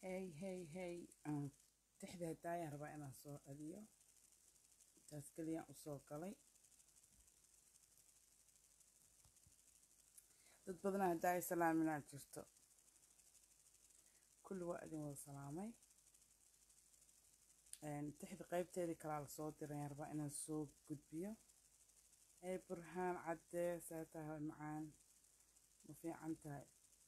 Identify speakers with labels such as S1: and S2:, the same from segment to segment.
S1: hey hey hey aan tixda hadaayaan rabaa inaan soo celiyo intaas keliyaan usoo galay dad badanaa hadaaya salaaminaa jirto kulli waa idin wada salaamay tixda qaybteedii kalaa lasoo dirayaan rabaa inaan soo gudbiyo hey burhaan caddee saa tahay macaan ma fiican tahay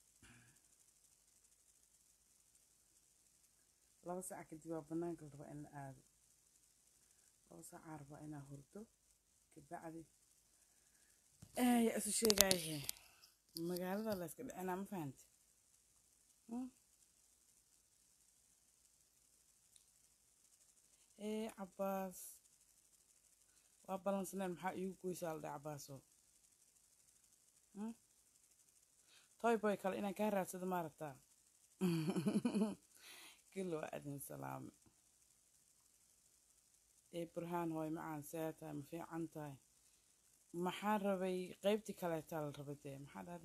S1: laba saac kadib waa banaanka la rabaa in la aado laba saacaa rabaa inaa hurdo kabacdi yaa isu sheegaayahe magaalada la yska dhicinaa ma fahamti ee cabbaas waa balansaneen maxaa iigu goysaa la dhahay cabbaaso toy boy kale inaan kaa raadsado ma rabtaa kilo waa adin salaame ee burhaan hooy macaan see tahay ma fiican tahay maxaa rabay qaybtii kaleetaa la rabay dee maxaa dhahde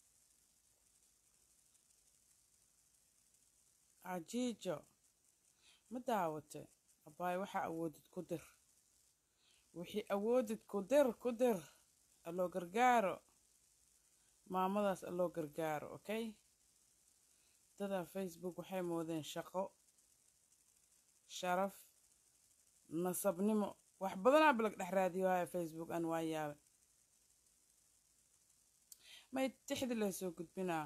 S1: cajiijo ma daawate abbaay waxaa awoodid ku dir wixii awoodid ku dir ku dir alloo gargaaro maamadaas alloo gargaaro okay dadaa facebook waxay moodeen shaqo sharaf nasabnimo wax badanaa balag dhex raadiyo haya facebook aan waa yaabe may tixdi la soo gudbinaa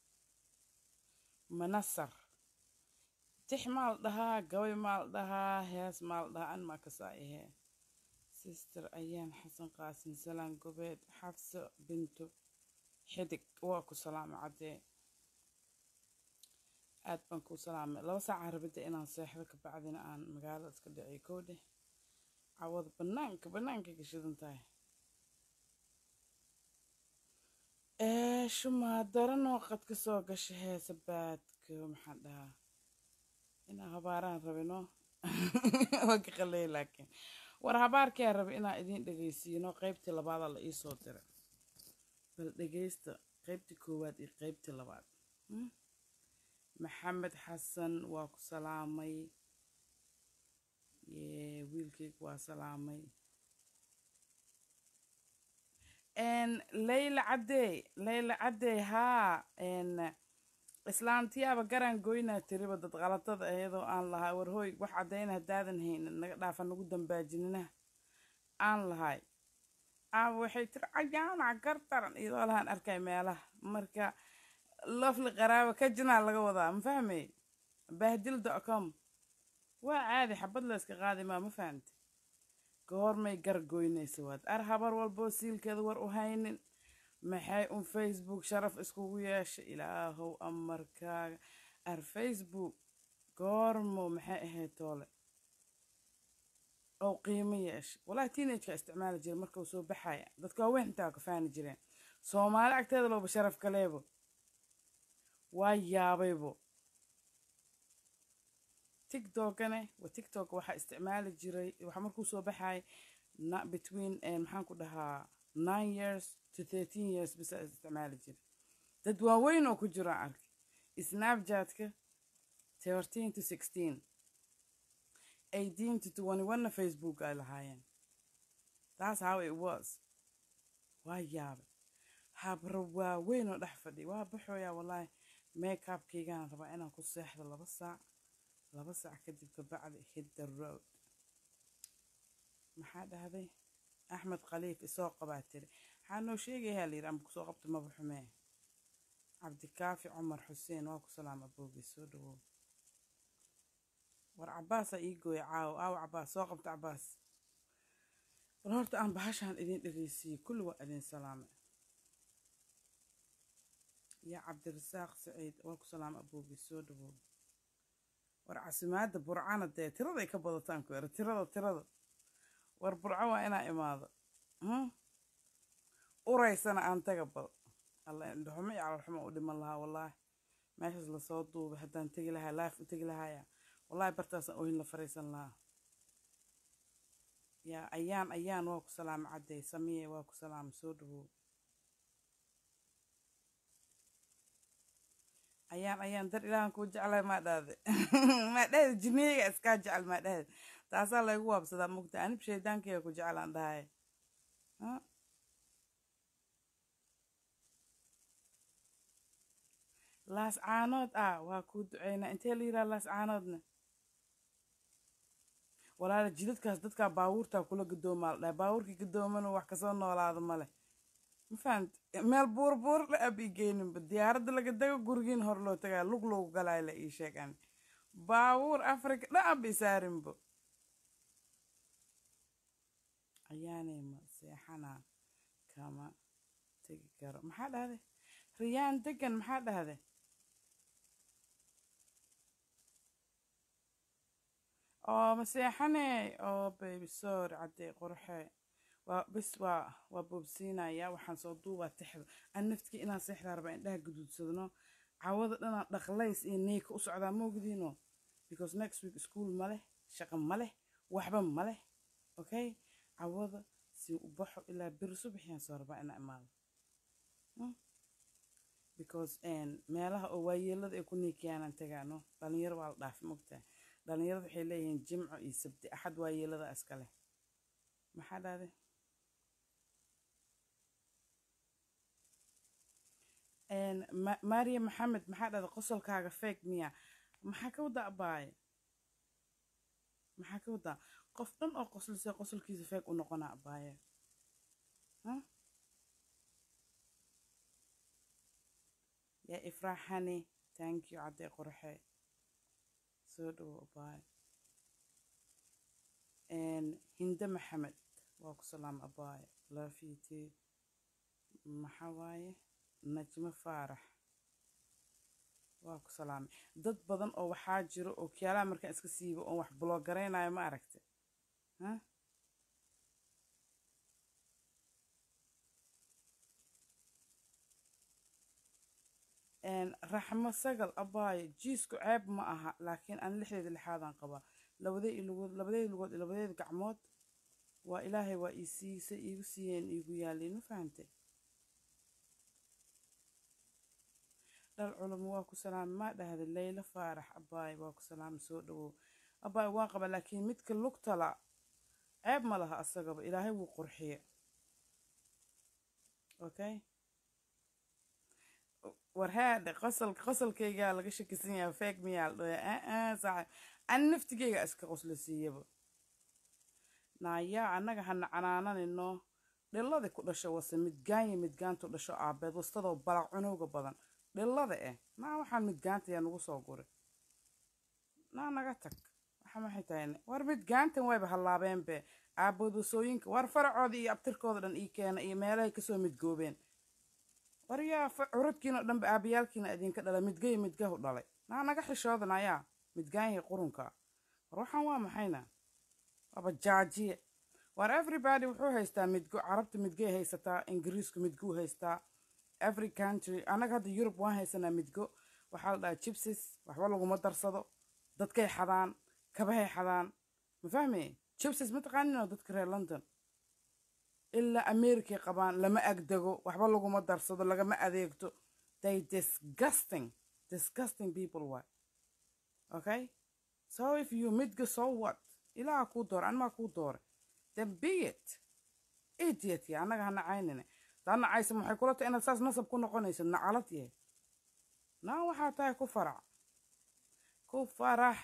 S1: manasar tix maal dhahaa gabay maal dhahaa hees maal dhahaa an maa kasaa ahee sister ayaan xasan qaasin salaan gobeed xafso binto xidig waa ku salaama caddee aad baan kuu salaamay laba saacaan rabidda inaan seexdo kabacdina aan magaalada iska dhiciyo kow dheh cawada banaanka banaanka gashadan tahay shumaa daranoo qad ka soo gasha heesa baadka maxaan dhahaa inaa habaaraan rabino waa ka qalay laakiin war habaarkaa rabi inaa idiin dhegaysiino qaybtii labaadaa la iisoo diray bal dhegaysta qaybtii koowaad iyo qaybtii labaad maxamed xasan waa ku salaamay wiilkayga waa salaamay layla caddey layla caddey haa islaantiyaaba garaan goynaa tiriba dad qalatada iyadoo aan lahay war hooy wax caddayna haddaadan haynin naga dhaafa nagu dambaajinina aan lahay aaba waxay tiri cayaanac gardaran iyadoo lahaan arkay meelaha marka lafli qaraabo ka jinaa laga wadaa ma fahmay bahdil dotcom waa caadi xabad la yska qaadi maa ma fahamti goormay gar goynaysa waad ar habar walboo siilkeeda war u haynin maxay un facebook sharaf iskugu yeesha ilaahow amarkaaga ar facebook goormo maxay ahayd toole oo qiimo yeesha walaahi teenageka isticmaali jira markau soo baxaya dadka waaweyn intaa ka faani jireen soomaali agteeda looba sharaf kaleebo waa yaabaybo tiktokane wa tiktok waxaa isticmaali jiray waxaa markuu soo baxay between maxaan ku dhahaa nine years to thirteen years bisa isticmaali jiray dad waaweyn oo ku jiraan arkay snapchatka thirteen to sixteen eighteen to twenty one facebook ay lahaayeen that's how it was waa yaabay habra waaweyn oo dhex fadhiya waa baxooyaa wallaahi makeupkaygaan rabaa inaan ku seexdo laba saac laba saac kadib kabacdi hidda road maxaa dhahday axmed khaliif isoo qabaa tiri maxaa noo sheegayaa layidhi amba kusoo qabta maba xumee cabdikaafi cumar xuseen waa ku salaama boogi soo dhawow war cabbaasaa ii gooya caawo aawo cabbaas soo qabta cabbaas war horta aan bahashaan idin dhegeysiiyey kulli waa idin salaamay yaa cabdirasaaq saciid waa ku salaama aboogi soo dhawow war casimaadda burcana dee tiraday ka badataan ku era tirada tirada war burco waa inaa imaado uraysana aan taga bal alla indhaxumo iyo calalxumo u dhiman lahaa wallaahi meeshaas lasoo duubay haddaan tegi lahaa laaf u tegi lahaaya wallaahi bartaasaan oohin la fariisan lahaa yaa ayaan ayaan waa ku salaama caddey samiye waa ku salaama soo dhawow ayaan ayaan dar ilaahan kuu jeclay maa dhahde maa dhahde jinniyaga iskaa jecel maa dhahde taasaa laygu waabsadaa mugta anib shaydaankayga ku jeclaan dhahay Huh? laas caanood ah waa kuu duceynaa intee la yidhaha laas caanoodna walaala jidadkaas dadkaa baabuurtaa kula gadoomaa la dhahay baabuurkii gadoomana wax kasoo noolaada male ma fahamt meel buur buur la ab ii geyninba diyaaradda laga dago gurigiin hor loo tagaa lug loogu galaayo la ii sheegaan baabuur afrika dha ab isaarinbo ayaanay ma seexanaa kama tegi karo maxaa dhahday riyaan degan maxaa dhahday oo ma seexanee oo baby sorry caddee qorxe waa bis waa waa boobsiinaya waxaan soo duubaa tixda an naftkii inaan seexdaa rabaa indhaha guduudsadno cawada dhanaan dhaqlays iyo neeka u socdaa moogdiino because next week school ma leh shaqo ma leh waxba ma leh okay cawada si u baxo ilaa beri subaxiyaan soo rabaa inaa imaado Hmm? because meelaha oo waayeelada ay ku niikiyaanaan tagaano dhalinyaro waa la dhaafi mogtaa dhalinyarada waxay leeyihiin jimco iyo sabti axad waayeelada iska leh maxaa dhahday Ma- maria maxamed maxaa dhahday qosolkaaga feeg miya maxaa ka wadaa abaaye maxaa ka wadaa qof dhan oo qoslisay qosolkiisa feeg u noqonaa abaaye Huh? yaa ifraaxani thank you caddee qorxe soo dhowo abaaye hinde maxamed waa ku salaam abaaye laafiitee maxaa waaye najmo faarax waa ku salaamay dad badan oo waxaa jiro oo kiyaalaha markaan iska siibo oon wax blogaraynayo ma aragta Huh? Een, raxmo sagal abaaye jiisku ceeb ma aha laakiin aan lixdeeda lixaadaan qabaa labadey lugood labadeeda lugood iyo labadeeda gacmood waa ilaahay waa ii siisay iigu siiyeen iigu yaalleen ma fahantay dhal culamo waa ku salaamay maa dhahday laylo faarax abaaye waa ku salaamay soo dhawow abaaye waan qaba laakiin midka lugtala ceeb ma laha asagaba ilaahay wuu qurxiye okay war haadhe qosol qosolkaygaa laga shakisan yahay feeg miyaa la dhaya saaxib an naftigayga iska qosla siiyaba naayaa annaga hana canaananino dhilladii ku dhasho wase midgaanya midgaantu dhasho aabeed wastadoo balac cunowga badan dhillada eh naa waxaan midgaanta yaa nagu soo guri naa naga tag waxa maxay tahay war midgaantan wayba hallaabeenbe aabood wasooyinka war faracooda iyo abtirkooda dhan ii keena iyo meelahay kasoo midgoobeen war yaa fa- curadkiina oo dhanba aabayaalkiina idinka dhala midgayo midgahu dhalay naa naga xishoodan ayaa midgaanyahii qurunka war waxaan waa maxayna waaba jaajiye war everybody wuxuu haystaa midgo carabta midgay haysataa ingiriisku midguu haystaa every country annaga hadda yurub waan haysanaa midgo waxaa la dhahaa jibsis waxba laguma darsado dadkay xadaan kabahay xadaan ma fahme jibsis ma taqaaninoo dadka reer london ilaa americay qabaan lama agdego waxba laguma darsado lagama adeegto they disgusting disgusting people why okay so if you midgo so what ilaaha kuu doora animaa kuu doora then be it idiot ya annaga ha nacaynine taa nacaysa waxay kula tahay inaad saas nasab ku noqonayso nacalad yahay naa waxaa tahay ku farac ku farax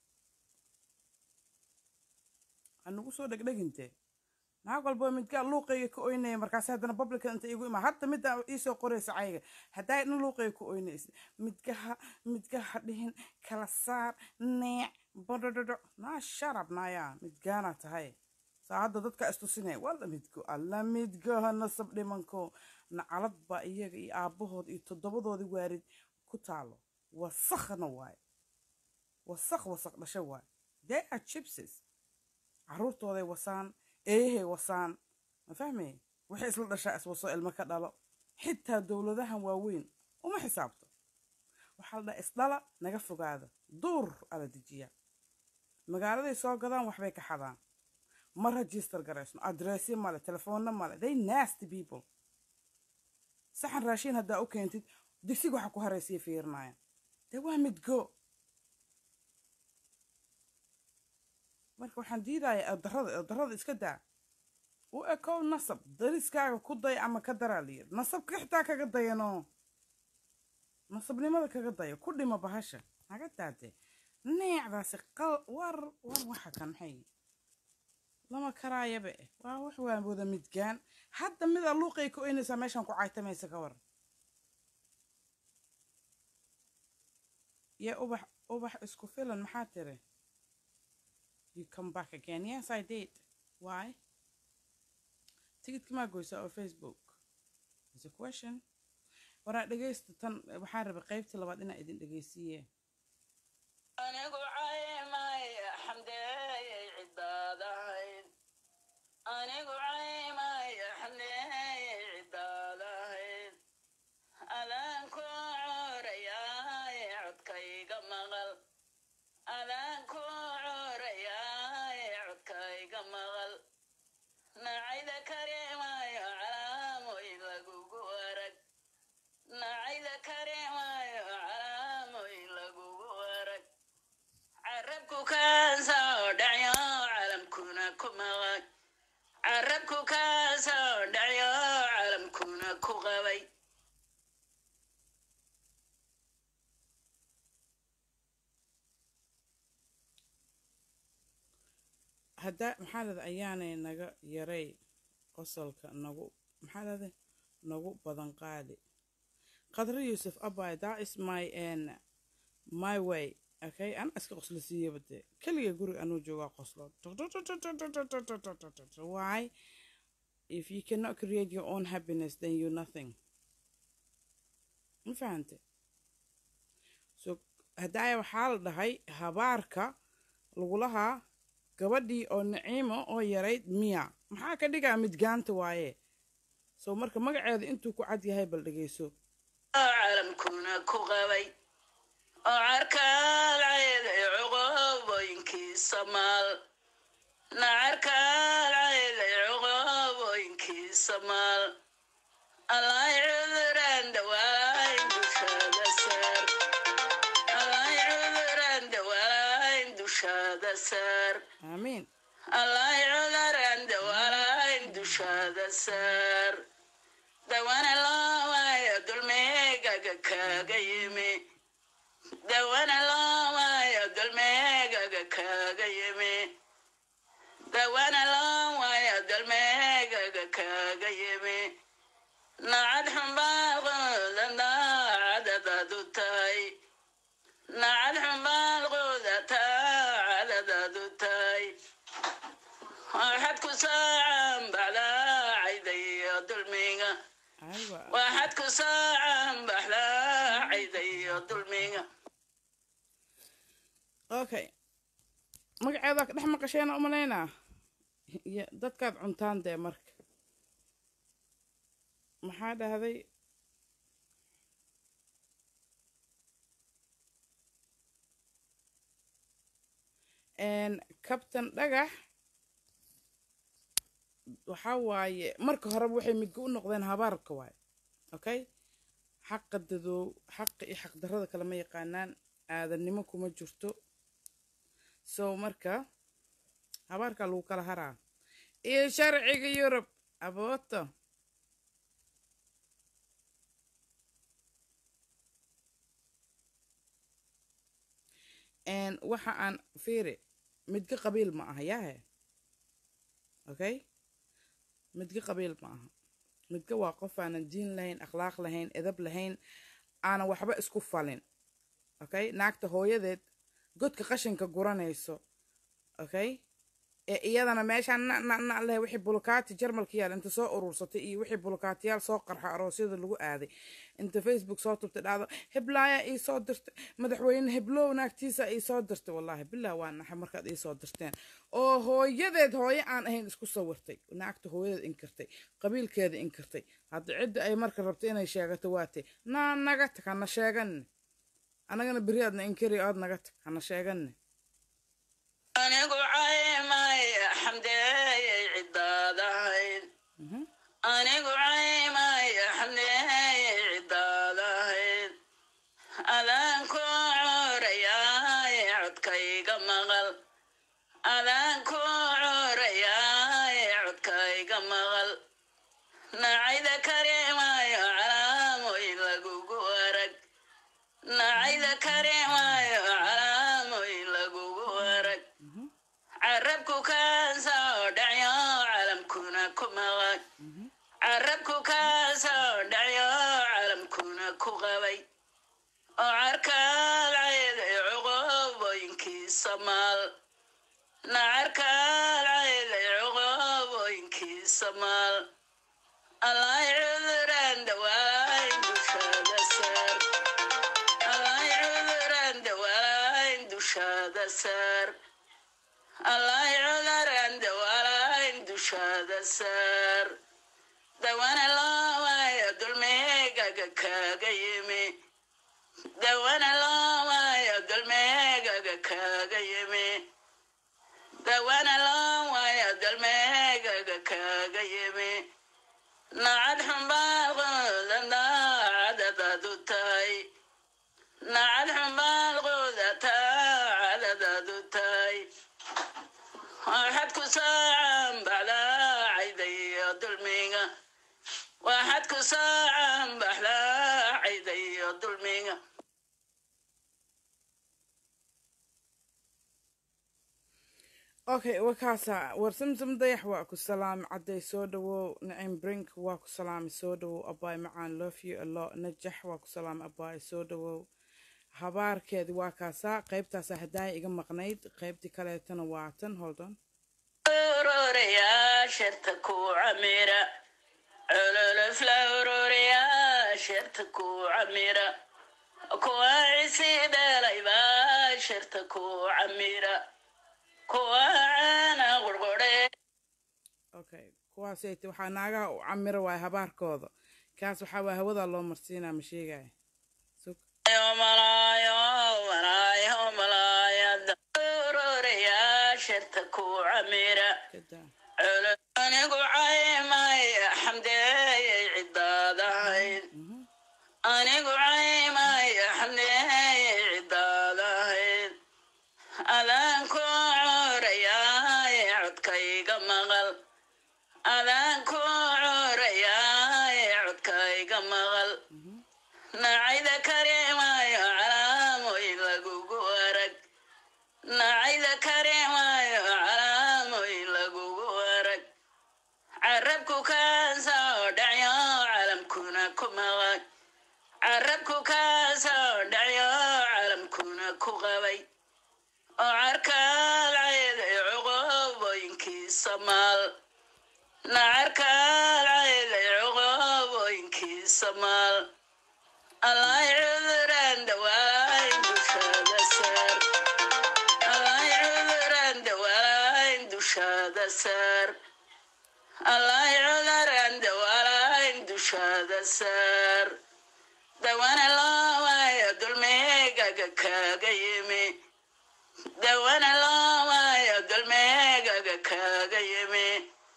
S1: anugu soo dhegdhegintee naag walba midkaa luuqayga ka oynaya markaas haddana publican inta igu imaa hadda midda iisoo qoraysa cayga haddaa dhan luuqayga ka oynaysa midgaha midgaha dhihin kala saar neec bodhodhodho naa sharab naayaa midgaana tahay saa hadda dadka istusinaya waa la midgo alla midgaha nasab dhimanko nacalad baa iyaga iyo aabbahood iyo toddobadoodii waarid ku taalo wasakhna waaye wasakh wasakh dhasho waaye they are chipses caruurtooday wasaan eeyahay wasaan ma fahmay waxay isla dhashaa iswaso ilmo ka dhalo xitaa dowladahan waaweyn uma xisaabto waxaa la dhaha isdhala naga fogaada duur ala dejiya magaaladay soo gadaan waxbay ka xadaan ma register garaysno adressyo male telefoonna male they nasty people saxan raashiin haddaa u keentid digsiga waxa ku haraysiya fiirinaya dee waa midgo marka waxaan diidayaa eedarrada eedarrada iska daa u ekow nasab dariskaaga ku day ama ka daraa layidhi nasabka xitaa kaga dayanoo nasabnimada kaga daya ku dhima bahasha naga daade neecdaasi qal war war waxa kan maxay lama karaayaba eh waa wax waa wada midgaan hadda mida luuqay ka oynaysaa meeshan ku caytamaysa ka waran yaa ubax ubax isku filan maxaa tiri you come back again yes i did why tigidka maa goysaa oo facebook is a question waraa dhegaysta tan waxaan rabay qaybtii labaad inaa idin dhegaysiiye
S2: anigu caymay xamdeeyey cidaadahayd anigu caymay xamdeeyey cidaadahayd adaan ku corayaay codkayga maqal adaan ku corayaay codkayga maqal nacayda karimayo calaamoy lagugu arag nacayda karimayo calaamoy lagugu arag carabku kaasoo dhacyo calamkuna ku maqan carabku kaasoo dhacyo calamkuna ku qabay
S1: hadda maxaa lada ayaanay naga yaray qosolka nagu maxaa lada nagu badan qaadi qadro yuusuf abay that is my n my way okay ana iska qoslo siiyaba dee keliga guriga anuu joogaa qoslo why if you cannot create your own happiness then you nothing ma fahante so haddaaya waxaa la dhahay habaarka lagulahaa gabadhii oo naciimo oo yarayd miya maxaa ka dhigaa midgaanta waaye so marka magaceeda intuu ku cad yahay bal dhegeyso
S2: oo calamkuna ku qabay oo carkaalcayda cuqoobooyinkii samaal nacarkaalcayda cuqoobooyinkii samaal allaay cuduraan dawaayn dushaada saar allaay cuduraan dawaayn dushaada saar
S1: aamiin
S2: allaay cuduraan dawaayn dushaada saar dawana loowayo dulmeegaga kaaga yimi dawana loowayo dulmeegaga kaaga yimi dawana loowayo dulmeegaga kaaga yimi nacad xumbaaqooda daacadadaadu tahay nacad xumbaaqooda taacadadaadu tahay waxaad ku saacan baxdaacayda iyo dulmiga
S1: aywa
S2: waxaad ku saacan baxdaacayda iyo dulmiga
S1: okay magaceeda ka dhex maqasheena umalaynaa iyo dadkaad cuntaan dee marka maxaa dhahday kabtan dhagax waxaa waaye marka horeba waxay midga u noqdeen habaarka waaye okay xaqa dadoow xaqa iyo xaqdarrada kale ma yaqaanaan aadannimo kuma jirto so marka habaarkaa lagu kala haraa iyo sharciga yurub abooto waxa aan fiiri midga qabiil ma aha yaahe okay midga qabiil ma aha midga waa qof aanan diin lahayn akhlaaq lahayn edab lahayn aanan waxba isku falin okay naagta hooyadeed godka qashinka guranayso okay ee iyadana meeshaan na na na leh wixii bulukaati jarmalka yaal inta soo urursatay iyo wixii bulukaatiyaal soo qarxa aroosyada lagu aaday inta facebook soo tubtay dhacdo heblaaya ii soo dirtay madaxweyne heblow naagtiisa ii soo dirtay wallaahi bilah waa naxay markaad ii soo dirteen oo hooyadeed hooyo aan ahayn isku sawirtay naagta hooyadeed inkirtay qabiilkeeda inkirtay hadda cidda ay marka rabto inay sheegato waatay naa naga tag hana sheeganne anagana beri aadna inkiri aad naga tag hana sheeganne
S2: anigu caymay xamdeeyey cidaadahayd
S1: Mhm.
S2: anigu caymay xamdeeyey cidaadahayd adaan ku codkayga maqal adaan ku corayaay codkayga maqal nacayda kareemayo calaamoyin lagugu arag nacayda kareemayo calaamoyin lagugu arag carabku kaasoo dhacyo calamkuna ku maqan carabku kaasoo dhacyo calamkuna ku qabay oo carkaad cayday cuqubooyinkiisa maal nacarkaad cayday cuqubooyinkiisa maal allaay cuduraan dawaayn dushaada saar allaay cuduraan dawaayn dushaada saar allaay cuduraan dawaayn dushaada saar dawana loowayo dulmeegaga kaaga yimi dawana loowayo dulmeegaga kaaga yimi dawana loowayo dulmeegaga kaaga yimi nacad xumbaaqooda daacadadaadu tahay nacad xumbaaqooda taacadadaadu tahay waxaad ku saacan baxdaacayda iyo dulmiga waxaad ku saacan baxdaacayda iyo dulmiga
S1: okay wakaasa war samsam dayax waa ku salaami cadday soo dhawow nacim brink waa ku salaami soo dhawow abaay macaan love you a lot najax waa ku salaami abaay soo dhawow habaarkeedi waa kaasaa qaybtaasa hadaaya iga maqnayd qaybtii kaleetana waa tan holdon
S2: ururiyaa sharta ku camira cululufla ururiyaa sharta ku camira kuwa cisi dhalaybaa sharta ku camira kuwa caana qurqure
S1: okay kuwaasayt waxaa naagaha u camiro waay habaarkooda kaas waxaa waa hawadaa loo marsiinaa ma sheegaya sug
S2: malaayo malaayo malaayada ururiyaa sharta ku camira
S1: kadaa
S2: anigu caymay xamdeeyay cidaadahayn anigu caymay xamdeeyay cidaadahayn adaan ku corayaay codkayga maqal adaan ku corayaay codkayga maqal nacayda kareemayo calaamoyin lagugu arag nacayda kareemayo calaamoyin lagugu arag carabku kaasoo dhacyo calamkuna ku maqan carabku kaasoo dhacyo calamkuna ku qabay oo carkaad cayday cuqubooyinkiisa maal nacarkaad cayday cuqubooyinkiisa maal allaay cuduraan dawaayn dushaada saar allaay cuduraan dawaayn dushaada saar allaay cuduraan dawaayn dushaada saar dawana loowayo dulmeegaga kaaga yimi dawana loowayo dulmeegaga kaaga yimi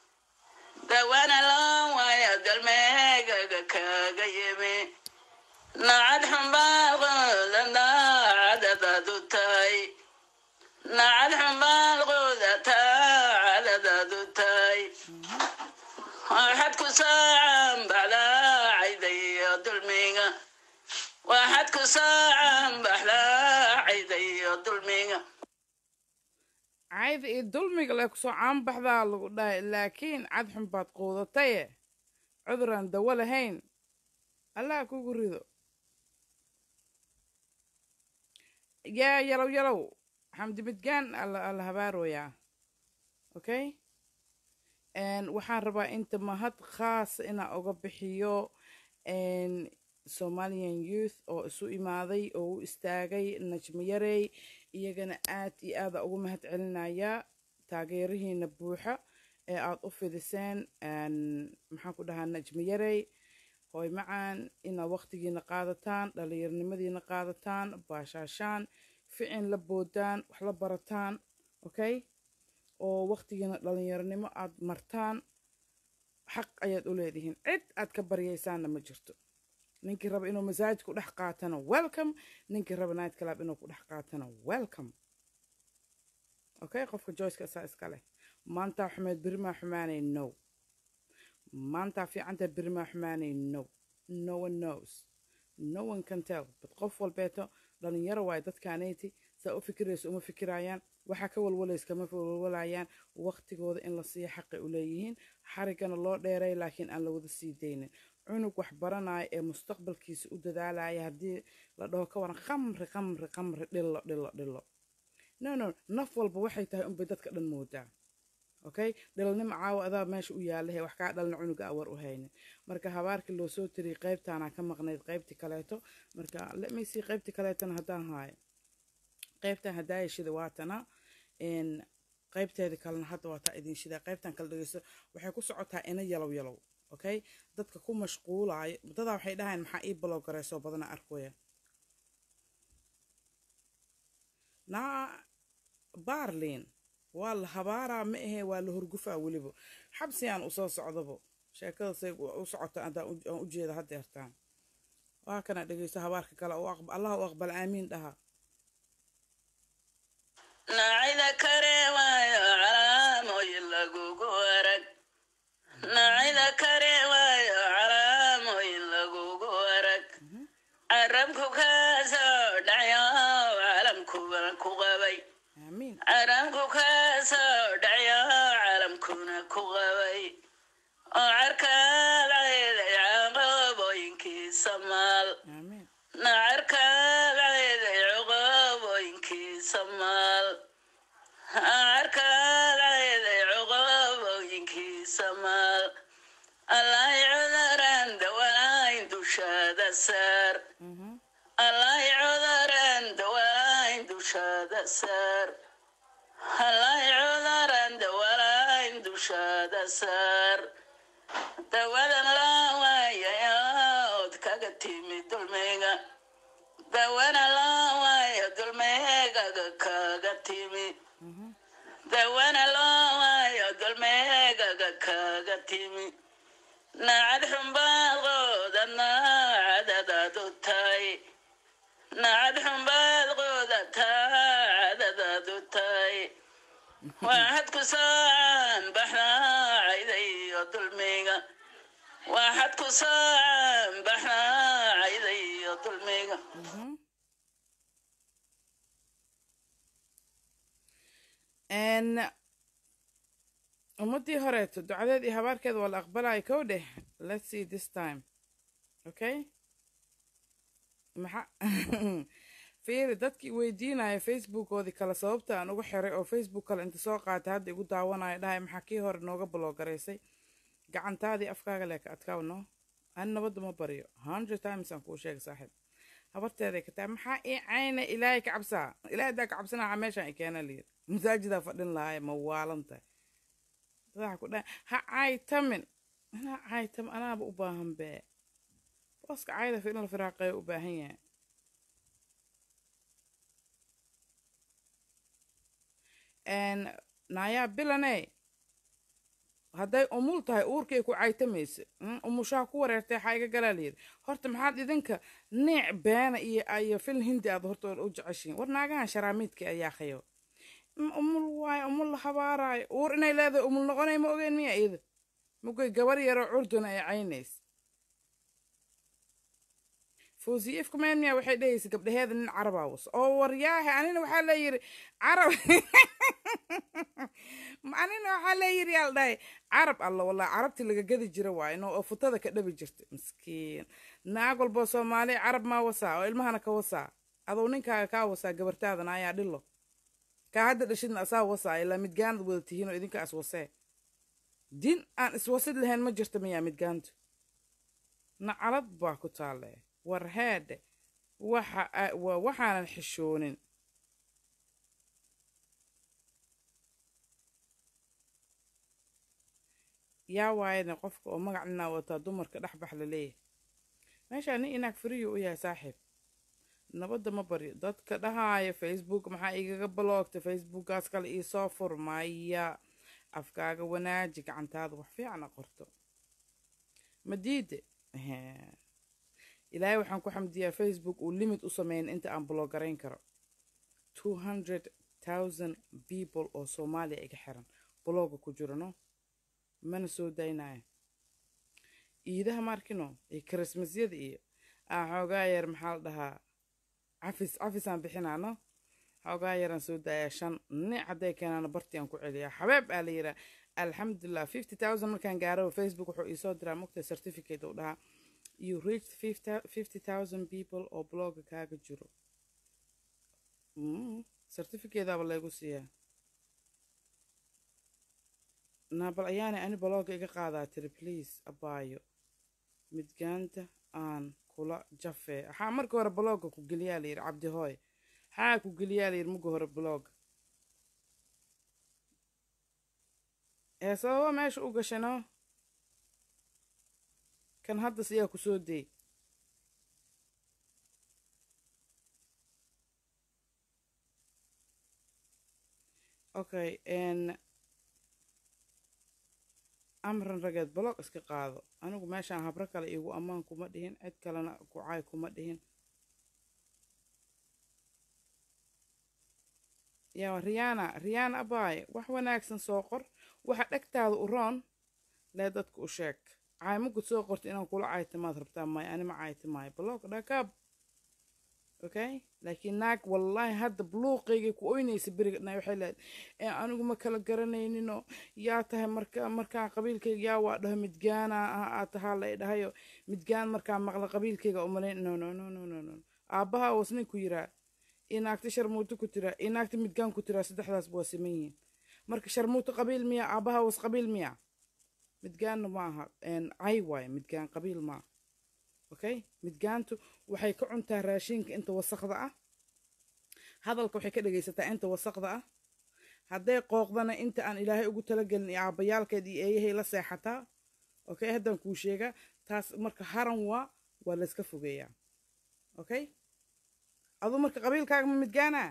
S2: dawana loowayo dulmeegaga kaaga yimi nacad xumbaaqooda daacadadaadu tahay nacad xumbaaqooda taacadadaadu tahay waxaad ku saacan baxdaacayda iyo dulmiga waxaad ku saacan baxdaacayda iyo dulmiga
S1: cayda iyo dulmiga lee kusoo caanbaxdaa lagu dhahay laakiin cadxun baad quudataye cuduraan dawo lahayn allah kugu rido yaa yalow yalow xamdi midgaan alla alla habaarooyaa okay waxaan rabaa inta mahad khaasa inaa uga bixiyo somalian youth oo isu imaaday oo u istaagay najmo yarey iyagana aad iyo aada ugu mahad celinaya taageerihiina buuxa ee aada u fidiseen maxaan ku dhahaa najmo yarey hooy macaan inaad waqtigiina qaadataan dhallinyarnimadiina qaadataan baashaashaan ficin la boodaan wax la barataan okay oo waqtigiina dhallinyaronimo aad martaan xaq ayaad u leedihiin cid aad ka baryaysaanna ma jirto ninkii raba inuu masaajid ku dhex qaatana welcome ninkii raba night club inuu ku dhex qaatana welcome okay qofka joyceka isaa iska leh maantaa xumeed berimaa xumaanay no maantaa fiicanta berimaa xumaanay no no one knows no one can tell but qof walbeeto dhalinyaro waayo dadkaanayti saa u fikirayso uma fikirayaan waxaa ka walwalaysa kama walwalayaan waqtigooda in la siiyo xaqay u leeyihiin xarigana loo dheeray laakiin aan la wada sii daynin cunug wax baranaya ee mustaqbalkiisa u dadaalaya haddii la dhaho ka waran khamri khamri khamri dhillo dhillo dhillo no no naf walba waxay tahay unbay dadka dhan moodaa okay dhalnimo caawa adaa meesha u yaalahe wax kaa dhalna cunuga awar u haynin marka habaarkii loo soo tiriyay qaybtaana ka maqnayd qaybtii kaleeto marka lemaysii qaybtii kaleetana haddaan haayo qaybtan haddaaya shida waatana qaybteeda kalena hadda waataa idin shida qaybtan kala dhegeysto waxay ku socotaa ina yalow yalow okay dadka ku mashquulayo dadaa waxay dhahayn maxaa ii balowgareysoo badana arkoya naa baarlin waa la habaaraa ma ahee waa la horgufaa weliba xabsi aan usoo socdabo sheekada say u socota haddaan u jeeda haddeertaan waa kana dhegeysto habaarka kale allah u aqbal aamiin dhaha
S2: nacida kare waayo calaamooyin lagugu arag nacida kare waayo calaamooyin lagugu arag carabku kaasoo dhacyo calamkuna ku qabay
S1: aamiin
S2: carabku kaasoo dhacyo calamkuna ku qabay oo carkaad ceeday caqabooyinkiisa maal
S1: aamiin
S2: nacarkaad ceeday cuqabooyinkiisa maal nacarkaad ceeday cuqabooyinkiisa maal allahy cuduraan dawalayn dushaada saar
S1: mhm
S2: allahy cuduraan dawalayn dushaada saar allahy cuduraan dawalayn dushaada saar dawadan laa waayaya ood kaga timi dulmiga dawana laa waayo dulmeegaga kaga timi
S1: mhm
S2: dawana loo waayo dulmeegaga kaga timi nacad xumbaadqooda naacadadaad u tahay nacad xumbaadqooda taacadadaad u tahay waxaad ku soocan baxnaacayda iyo dulmiga waxaad ku soocan baxnaacayda iyo dulmiga
S1: mhm n ummadii horeeto ducadeed iyo habaarkeeda waa la aqbalaya kow dheh let's see this time okay maxa fiiri dadkii weydiinaya facebookoodii kale sababta aan ugu xiray oo facebook kale inta soo qaatay hadda igu daawanaya dhahay maxaa kii hore nooga balogaraysay gacantaadii afkaaga leeka adkaaw no ani nabadda ma baryo hundred times aan kuu sheegay saaxiib habarteeday ka tahay maxaa ii cayna ilaahay ka cabsaa ilaahay daa ka cabsanaa meeshaan i keena layiri masaajidaa fadhin lahaay ma waalan tahay dadaa ku dhahay ha caytamin anaa caytam anaaba u baahan bee booska cayda in la firaaqeeyo u baahan yahay n naayaa bilane hadday umul tahay uurkay ku caytamaysa mm, umushaha ku wareertay waxaa iga galaa layidhi horta maxaad idinka niic beena iyo iyo fil hindi aad horta u jeceshiin war naagahan sharaamiidka ayaa khayo Mm, umul waayo umul la habaaraayo uur inay leedahay umul noqonay ma ogeen miya iyada mugay gabar yaroo curduna ay caynays fawziye ifkumeen miya waxay dhehaysa gabdhaheeda nin carabaa was oo waryaahe anina waxaa leeyiri carab anina waxaa leeyiri yaa la dhahay carab alla wallah carabti laga gadi jira waayo no oo futada ka dhabi jirta miskiin naag walboo soomaali carab maa wasaa oo ilmahana ka wasaa aduu ninkaaga kaa wasaa gabartaadana ayaa dhilo kaa hadda dhashidna asaa wasaa ilaa midgaanad wada tihiin oo idinka is wasee din aan iswasid lahayn ma jirta miyaa midgaantu nacalad baa ku taalle war heedhe waxa a- waa waxaanan xishoonin yaa waayana qofka oo magac ninaa wataa dumarka dhex bax la leeyahay meeshaa nin inaag fariyo u yahay saaxiib nabadda ma baryo dadka dhahaaya facebook maxaa igaga baloogta facebookgaas kale iisoo furmaya afkaaga wanaaji gacantaada wax fiican a qorto ma diide Ehe. ilaahay waxaan ku xamdiyaa facebook uu limit u sameyn inta aan blogarayn karo two hundred thousand people oo soomaaliya iga xiran blogga ku jirano mana soo daynaya iidaha maarkino iyo christmasyada iyo aa xoogaa yar maxaa la dhahaa cafis cafisaan bixinaano xoogaa yaraan soo daayaa shan nic hadday keenaana bartii aan ku celiyaa xabeeb aa la yiraa alxamdulilah fifty thousand markaan gaaro facebook wuxuu iisoo diraa mugta certificate uu dhahaa you reached fifty thousand people oo blogga kaaga jiro mm. certificateaba laygu siiyaa naabal ayaanay ani blogga iga qaadaa tiri please abaayo midgaanta aan kula jafee waxaa marka hore blogga ku geliyaa layidhi cabdihooy maxaa ku geliyaa layidhi muga hore blogga ee sababa meesha u gashano kan hadda siyaa ku soo deey okay n amran rageed blog iska qaado anigu meeshaan habro kale iigu ammaan kuma dhihin cid kalena kucaay kuma dhihin yaa riyaana riyaana abaaye wax wanaagsan soo qor waxa dhegtaada u roon lee dadka u sheeg caymagud soo qorta inaan kula caytimaad rabtaa maayo anima caytimaayo blog dhakab okay laakiin naag wallaahi hadda buluuqaygay ku oynaysa beriga dhanay waxay leedahay anigu ma kala garanayninoo yaa tahay marka markaan qabiilkayga yaa waa dhaho midgaana aa tahaa la dhahayo midgaan markaan maqla qabiilkayga umalayn no no no no no no aabbaha was nin ku yiraa inaagta sharmuuto ku tiraa inaagta midgaan ku tiraa saddexdaas waa siman yihiin marka sharmuuto qabiil miya aabbaha was qabiil miya midgaanna ma aha cay waaye midgaan qabiil maa okay midgaantu waxay ka cuntaa raashinka inta wasaqda ah hadalka waxay ka dhegaysataa inta wasaqda ah hadday qooqdana inta aan ilaahay ugu talagelin iyo aabbayaalkeed iyo eeyahay la seexataa okay haddaan kuu sheegaa taas marka haran waa waa layska fogeeyaa okay aduu marka qabiilkaaga ma midgaanaa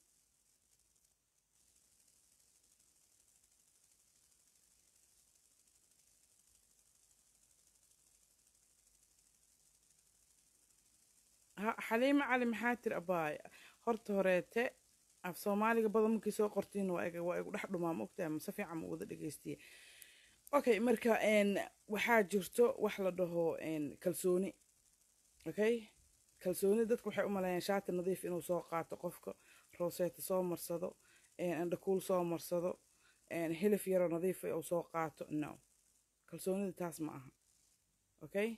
S1: xaliimo cali maxaa tiri abaay horta horeete af soomaaliga badan markii soo qortiin waa igu dhex dhumaa maogtahay mase fiican ma wada dhegaystiye okay marka waxaa jirto wax la dhaho kalsooni okay kalsooni dadku waxay u maleeyaan shaati nadiif inuu soo qaato qofka rooseeta soo marsado andhakuul soo marsado hilif yaroo nadiifa uu soo qaato no kalsoonida taas ma aha okay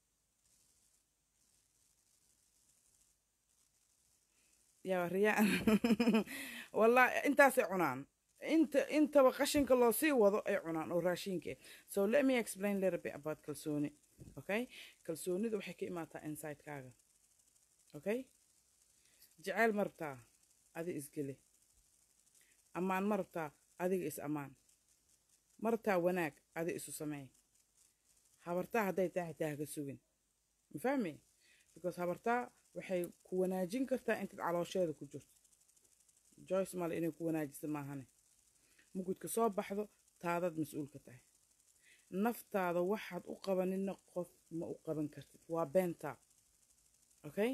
S1: yaa riyaan wallahi intaasay cunaan inta intaba qashinka loo sii wado ay cunaan oo raashinka so let me explain little bit about kalsooni okay kalsoonida waxay ka imaataa insidekaaga okay jeceyl ma rabtaa adi isgeli ammaan ma rabtaa adiga is ammaan ma rabtaa wanaag adi isu sameey habartaa hadday tahay xitaa haka sugin ma fahmi because habartaa waxay ku wanaajin kartaa intaad caloosheeda ku jirto joyce male inay ku wanaajisa maahane mugudka soo baxdo taadaad mas-uulka tahay naftaada waxaad u qabanina qof ma u qaban kartid waa beentaa okay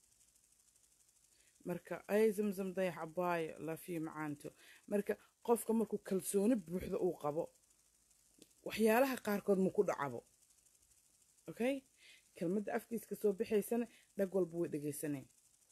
S1: marka ay zamzam dayax abaayo lafiyo macaanto marka qofka markuu kalsooni buuxda uu qabo waxyaalaha qaarkood ma ku dhacabo okay kelmadda afkiis ka soo baxaysana dhag walba way dhegaysaneen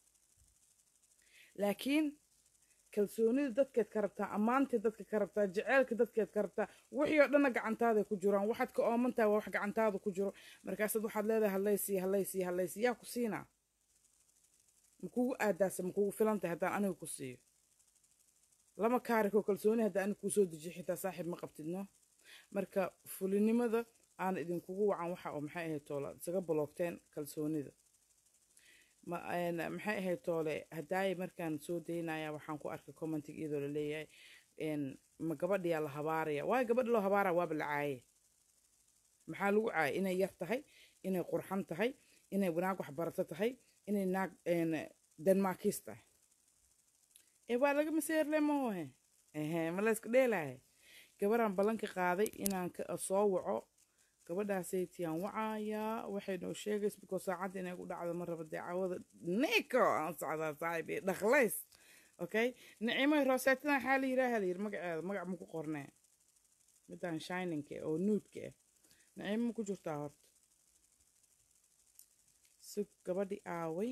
S1: laakiin kalsoonida dadkeed ka rabtaa ammaantii dadka ka rabtaa jeceylka dadkeed ka rabtaa wixii oo dhanna gacantaaday ku jiraan waxaad ka ooman tahay waa wax gacantaada ku jiro markaasaad waxaad leedahay hallaysiiya hallaysiiya hallaysiiya yaa ku siinaa ma kugu aadaasa ma kugu filan tahay haddaan aniga ku siiyo lama kaarikoo kalsooni haddaan aniga kuu soo dejiyo xitaa saaxiib ma qabtidno marka fulinimada aan idinkugu wacan waxa oo maxay ahayd toole isaga boloogteen kalsoonida maxay ahayd toole hadaaye markaan soo daynaya waxaan ku arkay commentiga iyadoo la leeyahay ma gabadhiyaa la habaaraya waayo gabadhi loo habaaraya waaba la caaye maxaa lagu caayay inay yar tahay inay qurxan tahay inay naag waxbarato tahay inay naag denmarkis tahay ee waa laga maseerle mahohe ehe ma laysku dheelahay gabaraan ballanka qaaday inaan soo waco gabadhaasay tiyaan wacayaa waxay noo sheegays bikoo saacadda inay ku dhacdo ma raba dee cawada neko aan socdaa saaxib iyo dhaqlays okay nicimoy rooseetadan waxaa la yidhaaha la yidhi magaceeda magac ma ku qornee midaan shiningka oo nuudka ah nicimo ma ku jirtaa horta sug gabadhi aaway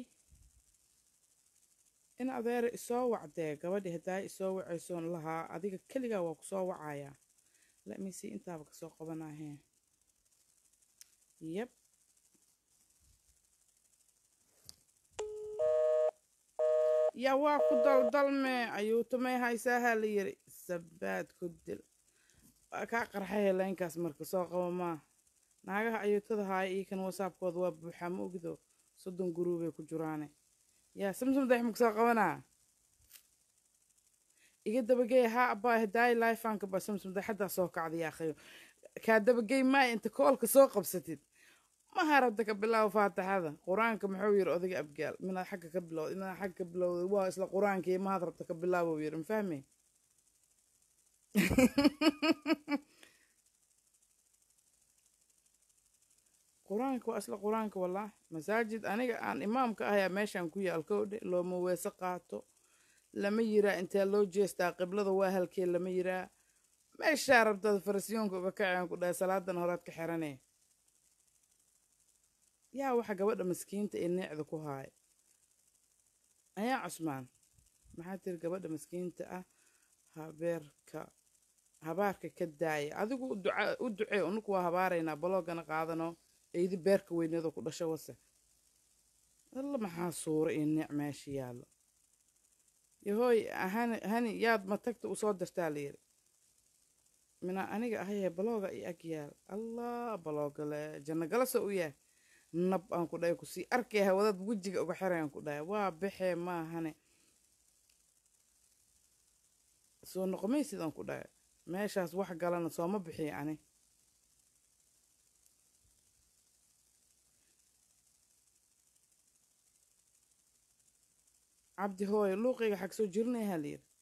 S1: in adeera isoo wacdee gabadhi haddaa isoo wacaysoon lahaa adiga keligaa waa kusoo wacayaa lamisi intaaba kasoo qabanahee yep yaa waa ku daldalme ayuutumay haysaaha la yiri sabaad ku dil waa kaa qarxay helaynkaas marka soo qabo maa naagaha ayuutada haaya iyo kan wasaabkooda waa buuxaa ma ogdo soddon guruubay ku jiraane yaa samsam dax maku soo qabanaa iga dabagey haa abaa hadaay laifanka ba samsam dax haddaa soo kacda yaa khayo kaa dabagey maay inta koolka soo qabsatid maha rabta ka bilaabo faatixada qur-aanka muxuu yiri odayga abgaal minaad xagga ka bilowd inaad xagga ka bilowday waa isla qur-aankii mahaad rabta ka bilaabo yiri mafahme qur-aanka waa isla qur-aanka wallah masaajid aniga aan imaamka ahayaa meeshaan ku yaal kowdhe looma weese qaato lama yiraa intee loo jeestaa qiblada waa halkee lama yiraa meeshaa rabtaad farasyoonka uga kaceen ku dhahay salaadan horaad ka xiranee yaa waxa gabadha maskiinta ee neecda ku haaya ayaa cusmaan maxaa tiri gabadha maskiinta ah habeerka habaarka ka daaya adigu u ducee unuku waa habaaraynaa baloogana qaadano eydi beerka weyneedoo ku dhasho wase alla maxaa suura iyo neec meesha yaallo yahooy hani hani yaad matagta usoo dirtaa la yiri mina aniga ahayee balooga iyo ag yaal allah baloogale janno galasa u yahay nab aan ku dhahay kusii arkay hawadaad wejiga uga xirayaan ku dhahay waa baxee maahane soo noqomaysid aan ku dhahay meeshaas wax galana sooma bixiya ani cabdi hooye luuqayga xag soo jirinayaa la yiri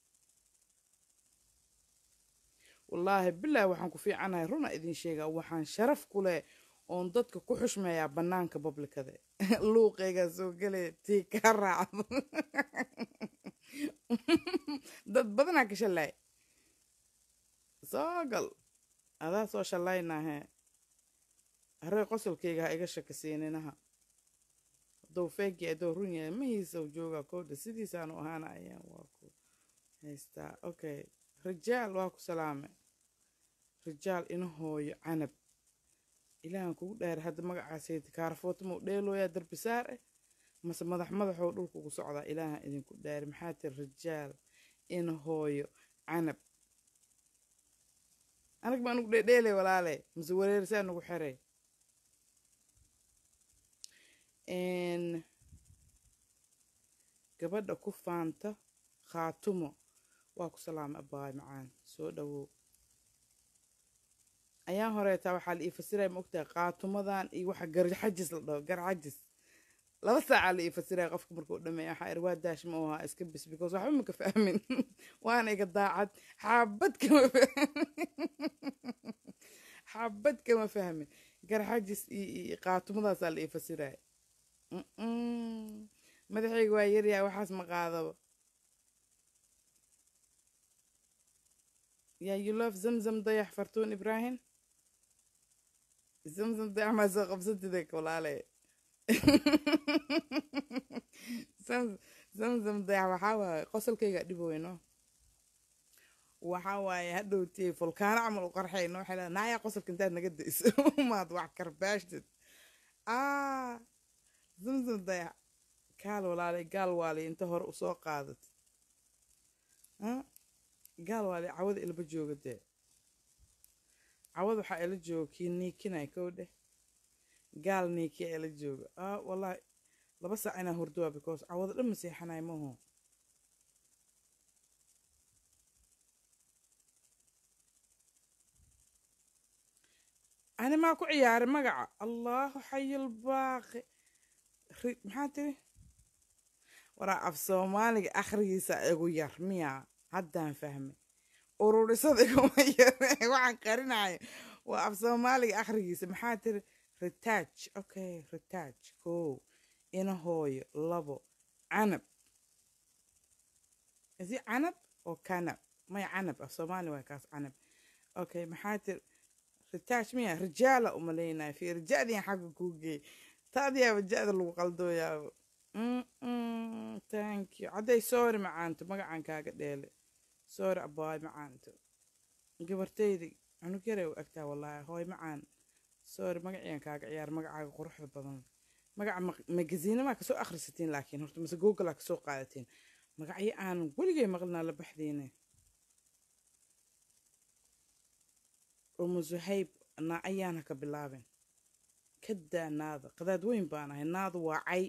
S1: wallaahi bilaahi waxaan ku fiicanahay runa idin sheegaa waxaan sharaf ku leh oon dadka ku xushmeeyaa bannaanka bablikada luuqaygaa soo gelaya tii kaa raacdo dad badanaa ka shallaay soo gal adaa soo shallaynaahe haree qosolkayga ha iga shakasiininaha hadduu feegi hadduu run yahay mahiisaw joogaa koodha sidiisaanu ahaana ayaan waa ku haystaa okay rijaal waa ku salaame rijaal ina hooyo canab ilaahan kugu dhaari hadda magacaasayta kaarfootamo dheelooyaa darbisaar eh mase madax madaxoo dhulka ugu socdaa ilaahan idinku dhaari maxaa tiri rijaal ina hooyo canab anag baa nugu dheedheelay walaale mase wareerisaa nugu xeray gabadha ku faanta khaatumo waa ku salaama abaay macaan soo dhawow ayaan horeetaa waxaa la ii fasiraya ma ogtahay qaatumadan iyo waxa garxajis la dhaho garxajis laba saacaa la ii fasiraya qofka markuu dhameeya waxaa iri waa daash ma ahaa iska bis because waxba maka fahmin waana iga daacad xaabad kama xaabad kama fahmin garxajis iyo qaatumadaasa la ii fasiraya madaxayga waa yaryahay waxaas ma qaadaba yaa you love zamzam dayax fartuun ibraahim zamzam dayax maa soo qabsatida walaale zamzam dayax waxaa waaye qosolkayga dhiboweyno waxaa waaye hadhowtiyey fulkaano camal u qarxayno waxay leedahay naayaa qosolka intaad naga dayso maad wax karbaashtid ah zamzam dayax gaal walaalay gaal waalay inta hore usoo qaadat gaal waalay cawada ilba jooga dee cawad waxaa ila jooga kii niikinay kow dheh gaal niikiya ila jooga ah wallahi laba saac inaa hurdoa because cawada dhan ma seexanay maho ani maa ku ciyaaray magaca allahu xayilbaaqi maxaa tiri waraa af soomaaliga akhrigiisa igu yar miyaa haddaan fahmay ururisada iguma yar waxaan qarinayo waa af soomaaliga akhrigiisa maxaa tiri ritaaj okay ritaaj kow ina hooyo labo canab isi canab oo kanab maya canab ah soomaali waa kaas canab okay maxaa tir ritaash miya rijaala umalaynaya fi rijadiyan xagga kuu geey taadiyaaba ja-da lagu qaldooyaaba Mm-mm, thank you hadday sorry macaanto magacan kaaga dheele sorry abaay macaanto gabartaydi cunug yaray u egtaa wallaahi hooy macaan sorry magaciyan kaaga ciyaar magacaaga quruxda badan magaca magaziinamaa kasoo akhrisatiin laakiin horta mase googlaa kasoo qaadatiin magacyo aanan weligay maqlinaa la baxdiine umu zuhayb naa ayaana ka bilaabin kadaa naada qadaad weyn baan ahay naadu waa cay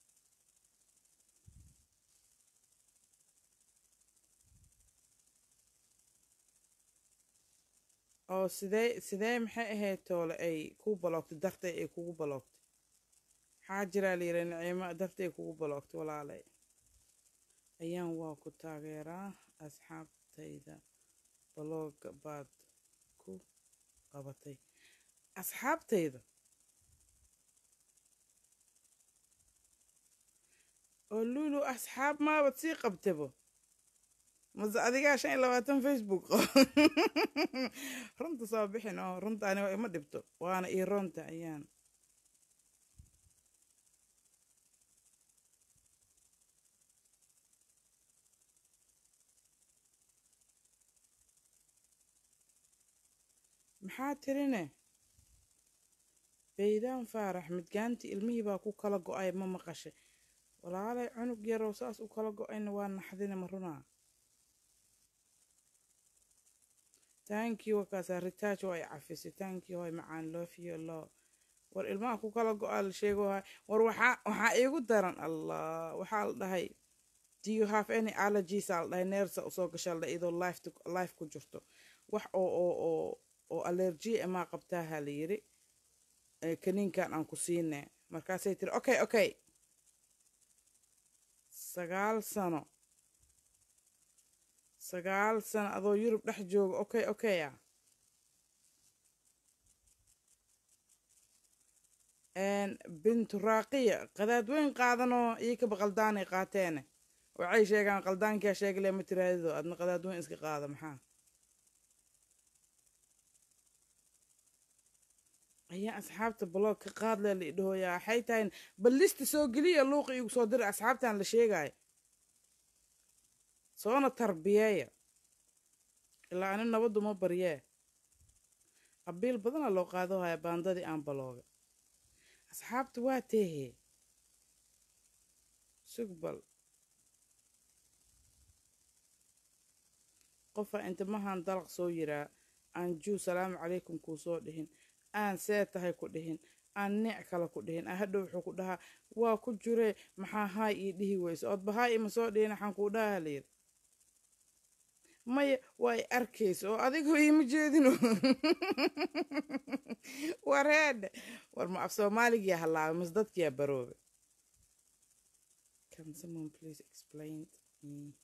S1: oo sidee sidee maxay ahayd toole ay kuu baloogtay dartay ay kugu baloogtay maxaa jiraa la yidhi nicimo dartay kugu baloogtay walaalay ayaan waa ku taageeraa asxaabtayda balooga baad ku qabatay asxaabtayda oo lulu asxaab maabad sii qabtabo mase adigaa shan iyo labaatan facebook runta soo bixin oo runta aniga ima dhibto waana ii roonta ayaan maxaa tirine baydaan faarax midgaanti ilmihii baa ku kala go-ay ma maqashay walaalay cunug yarow saas u kala go-ayna waa naxdina ma runaa thank you wakaasaa ritaaj oo ay cafisay thank you hoy macaan loofiyo loo war ilmaha ku kala go-aa la sheego hay war waxaa waxaa iigu daran allah waxaa la dhahay do you have any allergies aa la dhahay neersa usoo gashaa la dhahay idoo life life ku jirto wax oo oo oo oo allergy amaa qabtaaha la yiri kaniinkan aan ku siinay markaasay tiri okay okay sagaal sano sagaal sano adoo yurub dhex jooga okay okay ah bintu raaqiya qadaad weyn qaadanoo iyakaba qaldaanay qaateene waxay sheegaan qaldaankaa sheegale ma tiraadido adna qadaad weyn iska qaada maxaa ayaa asxaabta baloog ka qaadle la idhahooyaa waxay tahay bal lista soo geliya luuqa igu soo dira asxaabtan la sheegaayo soona tarbiyeeya ilaa ani nabaddu ma baryee abiil badana loo qaado haya baandadii aan balooga asxaabta waa teehee sugbal qofa intimahan dalaq soo yiraa aan juu salaamu calaykum kuu soo dhihin aan see tahay ku dhihin aan neec kale ku dhihin aan hadhow wuxuu ku dhahaa waa ku jiree maxaa haay ii dhihi weyse ood bahaay ima soo dhihin waxaan kuu dhahaa layidhi maya waa i arkaysa oo adigoo iima jeedino wareedhe war ma af soomaaligiyaa hallaabay mas dadkiyaa baroobe can someone please explain me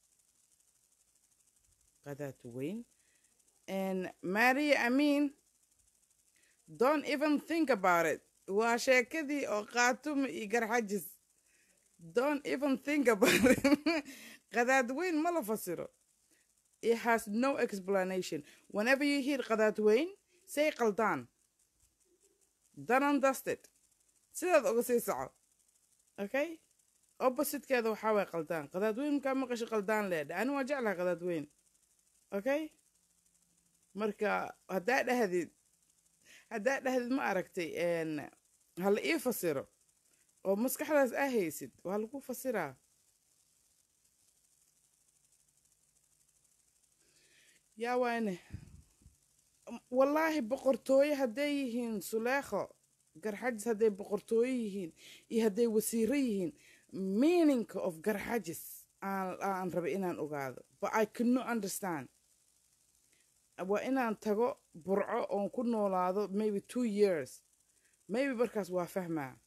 S1: qadaad weyn and maria amin don't even think about it waa sheekadii oo qaatuma iyo garxajis don't even think about it qadaad weyn ma la fasiro it has no explanation whenever you hear qadaad weyn say qaldaan danan dusted sidaad uga sii soco okay oppositekeeda waxaa waay qaldaan qadaad weyn markaa maqasho qaldaan leedha ani waa jeclaha qadaad weyn okay marka haddaa dhahdid haddaa dhahdid ma aragtay hala ii fasiro oo maskaxdaas aa haysid waa lagu fasiraa yaa waane wallaahi boqortooye hadday yihiin suleekho garxajis hadday boqortooye yihiin iyo hadday wasiiro yihiin meaningka of garxajis aan aan rabay inaan ogaado but i could not understand waa inaan tago burco oon ku noolaado maybe two years maybe markaas waa fahmaa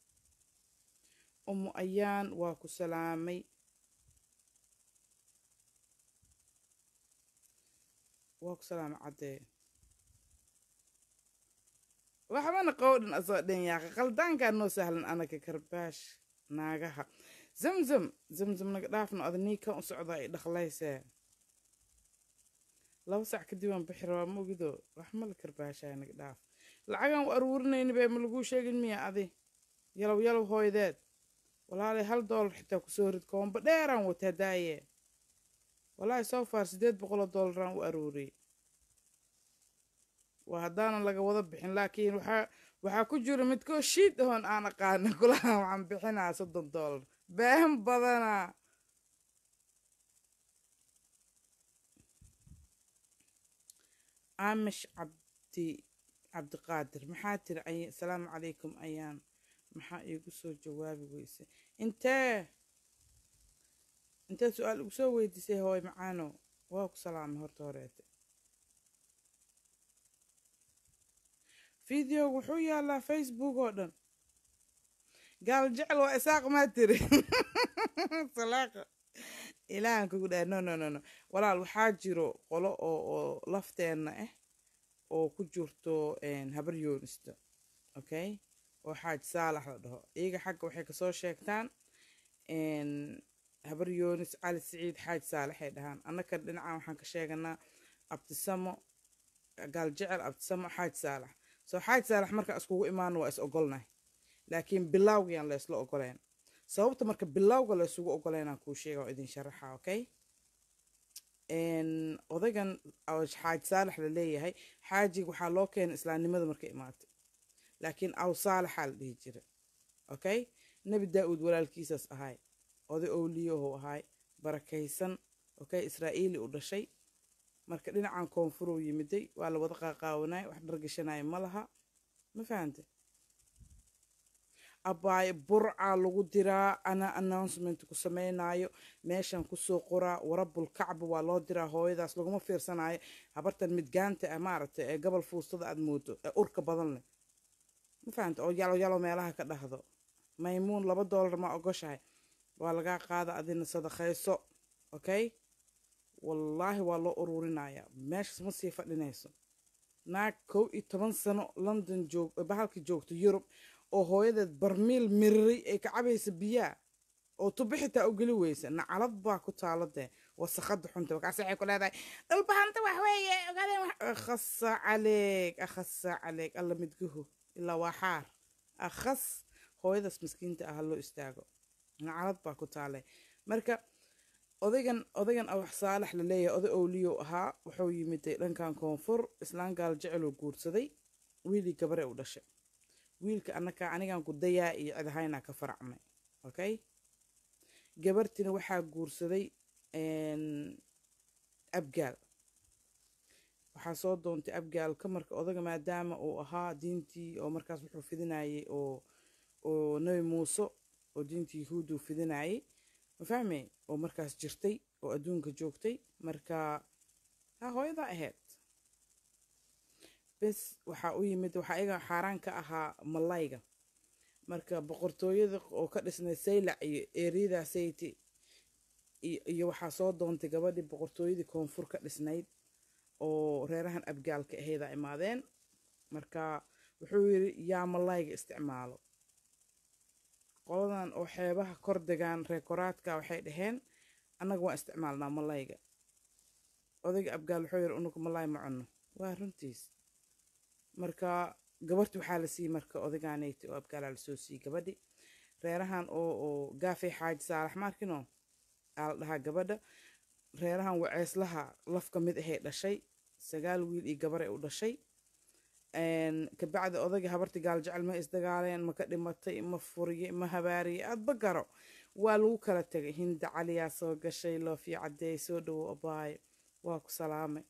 S1: umu ayaan waa ku salaamay waa ku salaamay caddee waxbana qowdhan asoo dhan yaaqa qaldaankaa noo sahlan anaga karbaash naagaha zamzam zamzam naga dhaafno ada nii kan u socdaa i dhaqlaysee laba sac kadib aan bixi rabaa mogido wax mala karbaashaa naga dhaaf lacagaan u aruurinayni bee ma laguu sheegin miya adi yalow yalow hooydeed walaalay hal doolar xitaa kusoo rid koomba dheeraan wataa daaye walaahi soo faar siddeed boqoloo doolaraan u aruuriyey waa haddaanan laga wada bixin laakiin waxaa waxaa ku jira midkoo shiid ahoon aan aqaana kulaha waxaan bixinaa soddon doolar been badanaa aamish cabdi cabdiqaadir maxaa tiri ay asalaamu calaykum ayaan maxaa iigu soo jawaabi weyse intee intee su-aal igu soo weydiisay hooy macaano waa ku salaamay horta horeete fideoga wuxuu yaalaa facebook oo dhan gaal jecel waa isaaq maa tiri salaaqa ilaahan kugu dhaha no no no no walaal waxaa jiro qolo oo oo lafteenna ah oo ku jirto habar yoonista okay oo xaaj saalax la dhaho iyaga xagga waxay kasoo sheegtaan habar yoonis cali siciid xaaj saalaxay dhahaan annaka dhinacan waxaan ka sheeganaa abtisamo gaal jecel abtisamo xaaj saalax soo xaaj saalax marka iskugu imaano waa is ogolnahay laakiin bilawgayaan la isla ogoleen sababta marka bilawga la isugu ogoleynaan kuu sheega oo idin sharaxa okay odaygan xaaj saalax la leeyahay xaajiga waxaa loo keenay islaamnimada marka imaatay laakiin aw saalaxaa la dhihi jira okay nebi daa-uud walaalkiisaas ahay oday owliyahu ahay barakaysan okay israa'iili u dhashay marka dhinacan koonfuruu yimiday waa la wada qaaqaawanay wax dhargashanaya ma laha ma fahante abaaye burcaa lagu diraa ana announcement ku samaynayo meeshan kusoo qoraa warabul kacba waa loo diraa hooyadaas laguma fiirsanayo habartan midgaanta ah maaragtay ee gobol fuustada aad moodo ee urka badan leh ma fahante oo yalo yalo meelaha ka dhahdo maymuun laba doolar ma ogoshahay waa lagaa qaada adina sadaqayso okay wallaahi waa loo ururinaya meeshaas ma sii fadhinayso naag kow iyo toban sano london joog bahalka joogto yurub oo hooyadeed barmiil miriray ay ka cabaysa biyaa oo tubi xitaa u geli weysa nacalad baa ku taalo dee wasakada xunta markaas waxay ku leedahay dhulbahanta wax weeye ogaadeen wax akhasa caleeg akhasa caleeg alla midguhu ilaa waa xaar akhas hooyadaas miskiinta ah ha loo istaago nacalad baa ku taale marka odaygan odaygan awax saalax la leeyahay oday owliyow ahaa wuxuu yimiday dhankan koonfur islaan gaal jeceloo guursaday wiilii gabare u dhashay wiilka anaka anigan ku dayaa iyo cidahaynaa ka faracmay okay gabartina waxaa guursaday abgaal waxaa soo doontay abgaalka marka odaga maadaama uu ahaa diintii oo markaas wuxuu fidinayay oo oo nebi muuse oo diintii yahuudu fidinayay ma fahmay oo markaas jirtay oo adduunka joogtay marka ha hooyadaa ahayd bes waxaa u yimid waxaa iyaga xaaraan ka ahaa malayga marka boqortooyada oo ka dhisnay saylac iyo eriyada sayti iyo waxaa soo doontay gabadhii boqortooyadii koonfur ka dhisnayd oo reerahan abgaalka ahayda imaadeen marka wuxuu yidhi yaa malayga isticmaalo qoladan oo xeebaha kor degaan reekoraadka waxay dhaheen annaga waan isticmaalnaa malayga odayga abgaal wuxuu yidhi unugu malay ma cunno waa runtiis marka gabarti waxaa la siiyey marka odaygaanayti oo abgaalaa lasoo siiyey gabadhi reerahan oo oo gaafay xaaji saalax maarkino aa la dhahaa gabadha reerahan waceeslaha laf ka mid ahay dhashay sagaal wiil iyo gabar ay u dhashay kabacdi odayga habarti gaal jecel ma isdagaaleen ma ka dhimatay ma furiye ma habaariye aadba garo waa lagu kala tegay hinda caliyaa soo gashay loofii cadeey soo dhawo abaayo waa ku salaamay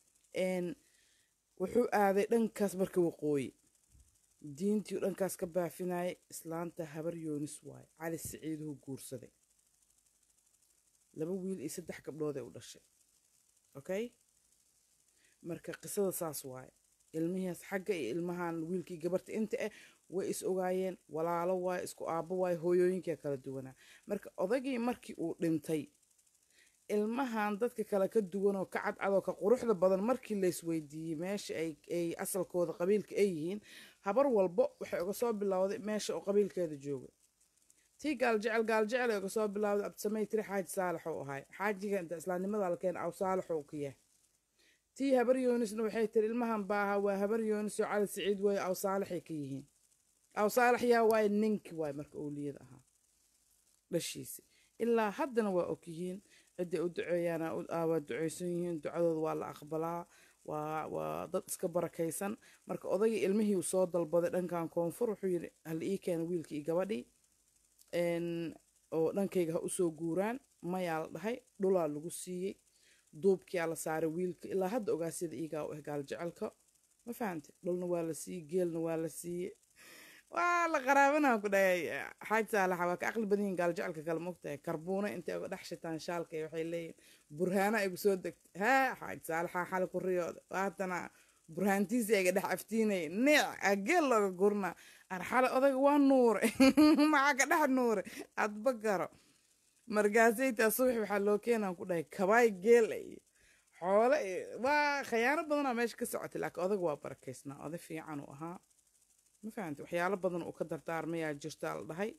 S1: wuxuu aaday dhankaas marka waqooyi diintii dhankaas ka baafinayay islaanta habar yoonis waaye cali siciiduhu guursaday laba wiil iyo saddex gabdhooday u dhashay okay marka qisada saas waaye ilmihiis xagga iyo ilmahan wiilkii gabarta inta ah way is ogaayeen walaalo waaye isku aabbo waaye hooyooyinkaa kala duwanaa marka odaygii markii uu dhintay ilmahan dadka kale ka duwan oo ka cadcadoo ka quruxda badan markii laysweydiiyey meesha ay asalkooda qabiilka ay yihiin habar walbo waxay uga soo bilowday meesha oo qabiilkeeda jooga tii gaaljecel gaaljecel ee kasoo bilaawda abdisamey tiri xaaji saalax uu ahay xaajiga inta islaamnimada la keena aw saalax uu ka yahay tii habar yoonisna waxay tiri ilmahan baaha waa habar yoonis oo cali siciid weeye aw saalaxay ka yihiin aw saalax yaa waaye ninki waay marka owliyada ahaa dhashiisi ilaa haddana waa og yihiin cidday u duceeyaana waa duceysan yihiin ducadooda waa la aqbalaa waa waa dad iska barakaysan marka odagii ilmihii uu soo dalbaday dhankan koonfur wuxuu yidhi hal ii keena wiilkii iyo gabadhii oo dhankayga ha usoo guuraan mayaa la dhahay dhulaa lagu siiyey duubkiyaa la saaray wiilka ilaa hadda ogaasyada iigaa u ah gaaljecelka ma fahante dhulna waa la siiyey geelna waa la siiyey waa la qaraabanaa ku dhahay xaaj saalaxa waa ka aqli badan yihin gaaljecelka kale mogtahay karbuuna intay uga dhex shitaan shaalka waxay leeyihin burhaana ay kusoo degta haa xaaj saalaxa xali ku riyooda waatana burhaantiisi ayga dhex aftiinay neec ageel looga gurnaa arxale odayga waa nuure maxaa ka dhex nuure adba garo markaasaytaa subax waxaa loo keenaan ku dhahay kabaay geel iyo xoole iyo waa khayaano badanaa meesha ka socotay laakiin odaga waa barakaysnaa oday fiican uu ahaa ma fahamti waxyaalo badan uu ka dardaarmayaa jirtaa la dhahay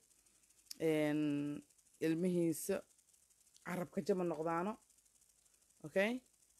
S1: ilmihiisa carabka jama noqdaano okay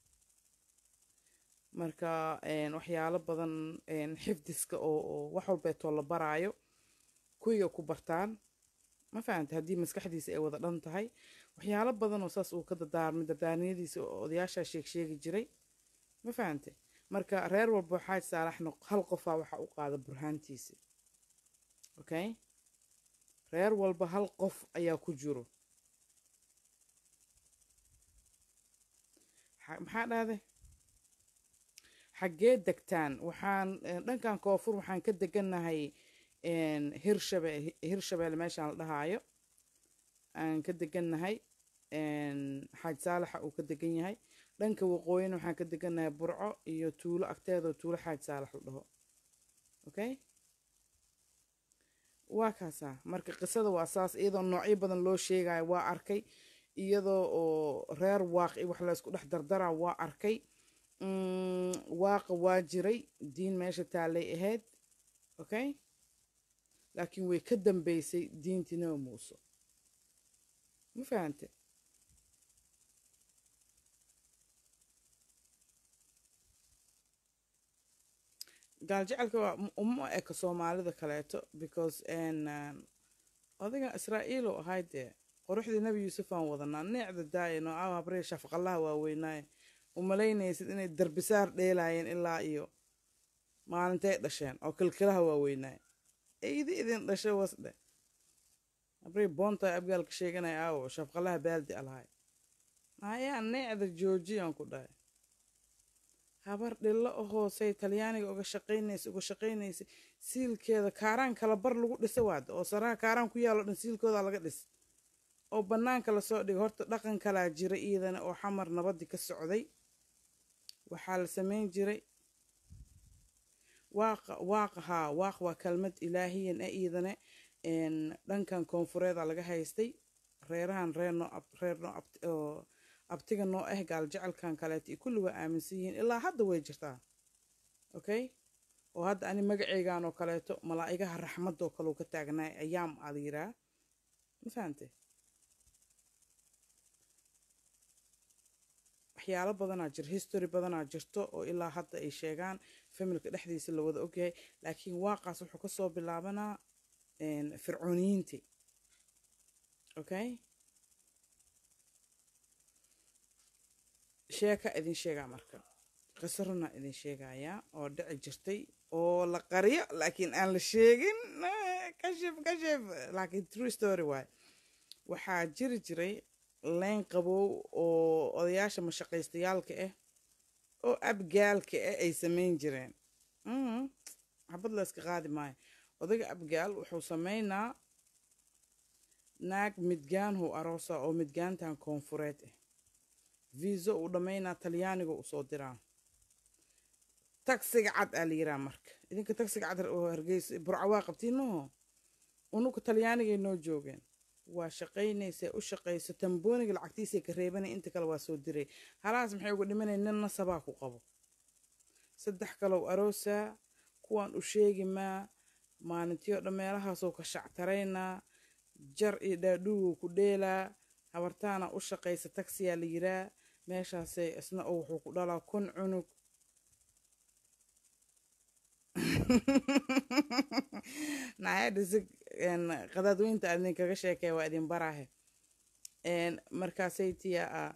S1: marka waxyaalo badan xifdiska oo wax walbeetoo la baraayo kuwiga ku bartaan ma fahamte haddii maskaxdiisa ay wada dhan tahay waxyaalo badan oo saas uu ka dardaarmay dardaarniyadiisa oo odayaashaa sheeg sheegi jiray ma fahamte marka reer walba xaaj saalaxna hal qofaa waxa u qaada burhaantiisa okay reer walba hal qof ayaa ku jiro maxaa dhahday xaggee degtaan waxaan dhankan koonfur waxaan ka degannahay hirshabe hirshabelle meeshaan la dhahaayo aan ka degannahay xaaj saalaxa uu ka degan yahay dhanka waqooyina waxaan ka degannahay burco iyo tuulo agteedoo tuulo xaaj saalax la dhaho okay waa kaasaa marka qisada waa saas iyadoo noocyo badan loo sheegayo waa arkay iyadoo oo reer waaqi wax la isku dhex dardaraa waa arkay waaqa waa jiray diin meesha taallay ahayd okay laakiin way ka dambeysay diintii nabi muuse ma fahante gaaljecelka waa uma eka soomaalida kaleeto because odiga israa'iil oo ahay dee quruxdii nebi yuusuf aan wadanaa neecda daaya noocaha habree shafqallaha waaweynaaye umalaynaysid inay darbisaar dheelaayeen ilaa iyo maalintay dhasheen oo kilkilaha waaweynaaye eydi idin dhasho wasdhe habree boontaa abgaalka sheeganaya aawo shafqallaha baaldi alahay ayaa neecda joojiyaan ku dhahay habar dhillo o hoosey talyaaniga uga shaqaynaysa uga shaqaynaysa siilkeeda kaaraan kala bar lagu dhisa waada oo saraha kaaraan ku yaalo dhan siilkooda laga dhis oo bannaanka lasoo dhigay horta dhaqan kalaa jira iidana oo xamar nabadii ka socday waxaa la samayn jiray waaqa waaqa haa waaq waa kelmad ilaahiyan ah iidane dhankan koonfureeda laga haystay reerahan reer noo reer noo oo abtiga noo ah gaaljecelkan kaleeto iyo kulli waa aaminsan yihiin ilaa hadda way jirtaa okay oo hadda ani magaceygan oo kaleeto malaa'igaha raxmadoo kaleu ka taagnaay ayaam aa la yiraa ma fahante waxyaalo badanaa jir history badanaa jirto oo ilaa hadda ay sheegaan familka dhexdiisa la wada ogyahay laakiin waaqaas wuxuu kasoo bilaabanaa fircooniyiintii okay sheeka idin sheegaa marka qiso runa idin sheegayaa oo dhici jirtay oo la qariyo laakiin aan la sheegin kashif kashif laakiin true story waay waxaa jiri jiray leyn qabow oo odayaasha mashaqaystayaalka ah oo abgaalka ah ay samayn jireen xabad la iska qaadi maayo odayga abgaal wuxuu samaynaa naag midgaanhu aroosa oo midgaantan koonfureed ah viiso uu dhammaynaa talyaaniga u soo diraa tagsiga cad aa la yiraa marka idinka tagsiga cad oo hargeysa burca waa qabtiin maho unuka talyaanigay noo joogeen waa shaqaynaysa u shaqayso tambooniga lacagtiisay ka reebanay inta kale waa soo diray halaas maxay uga dhimanay nin nasabaa ku qabo saddex kalow aroosaa kuwaan u sheegi maa maalintii oo dhan meelahaasoo ka shactaraynaa jar iyo dhaadhuugu ku dheelaa habartaana u shaqaysa tagsiyaa la yiraa meeshaasay isna oo wuxuu ku dhalaa kun cunug naayadhisi qadaadweynta aad idinkaga sheekaya waa idin baraahe markaasay tiya a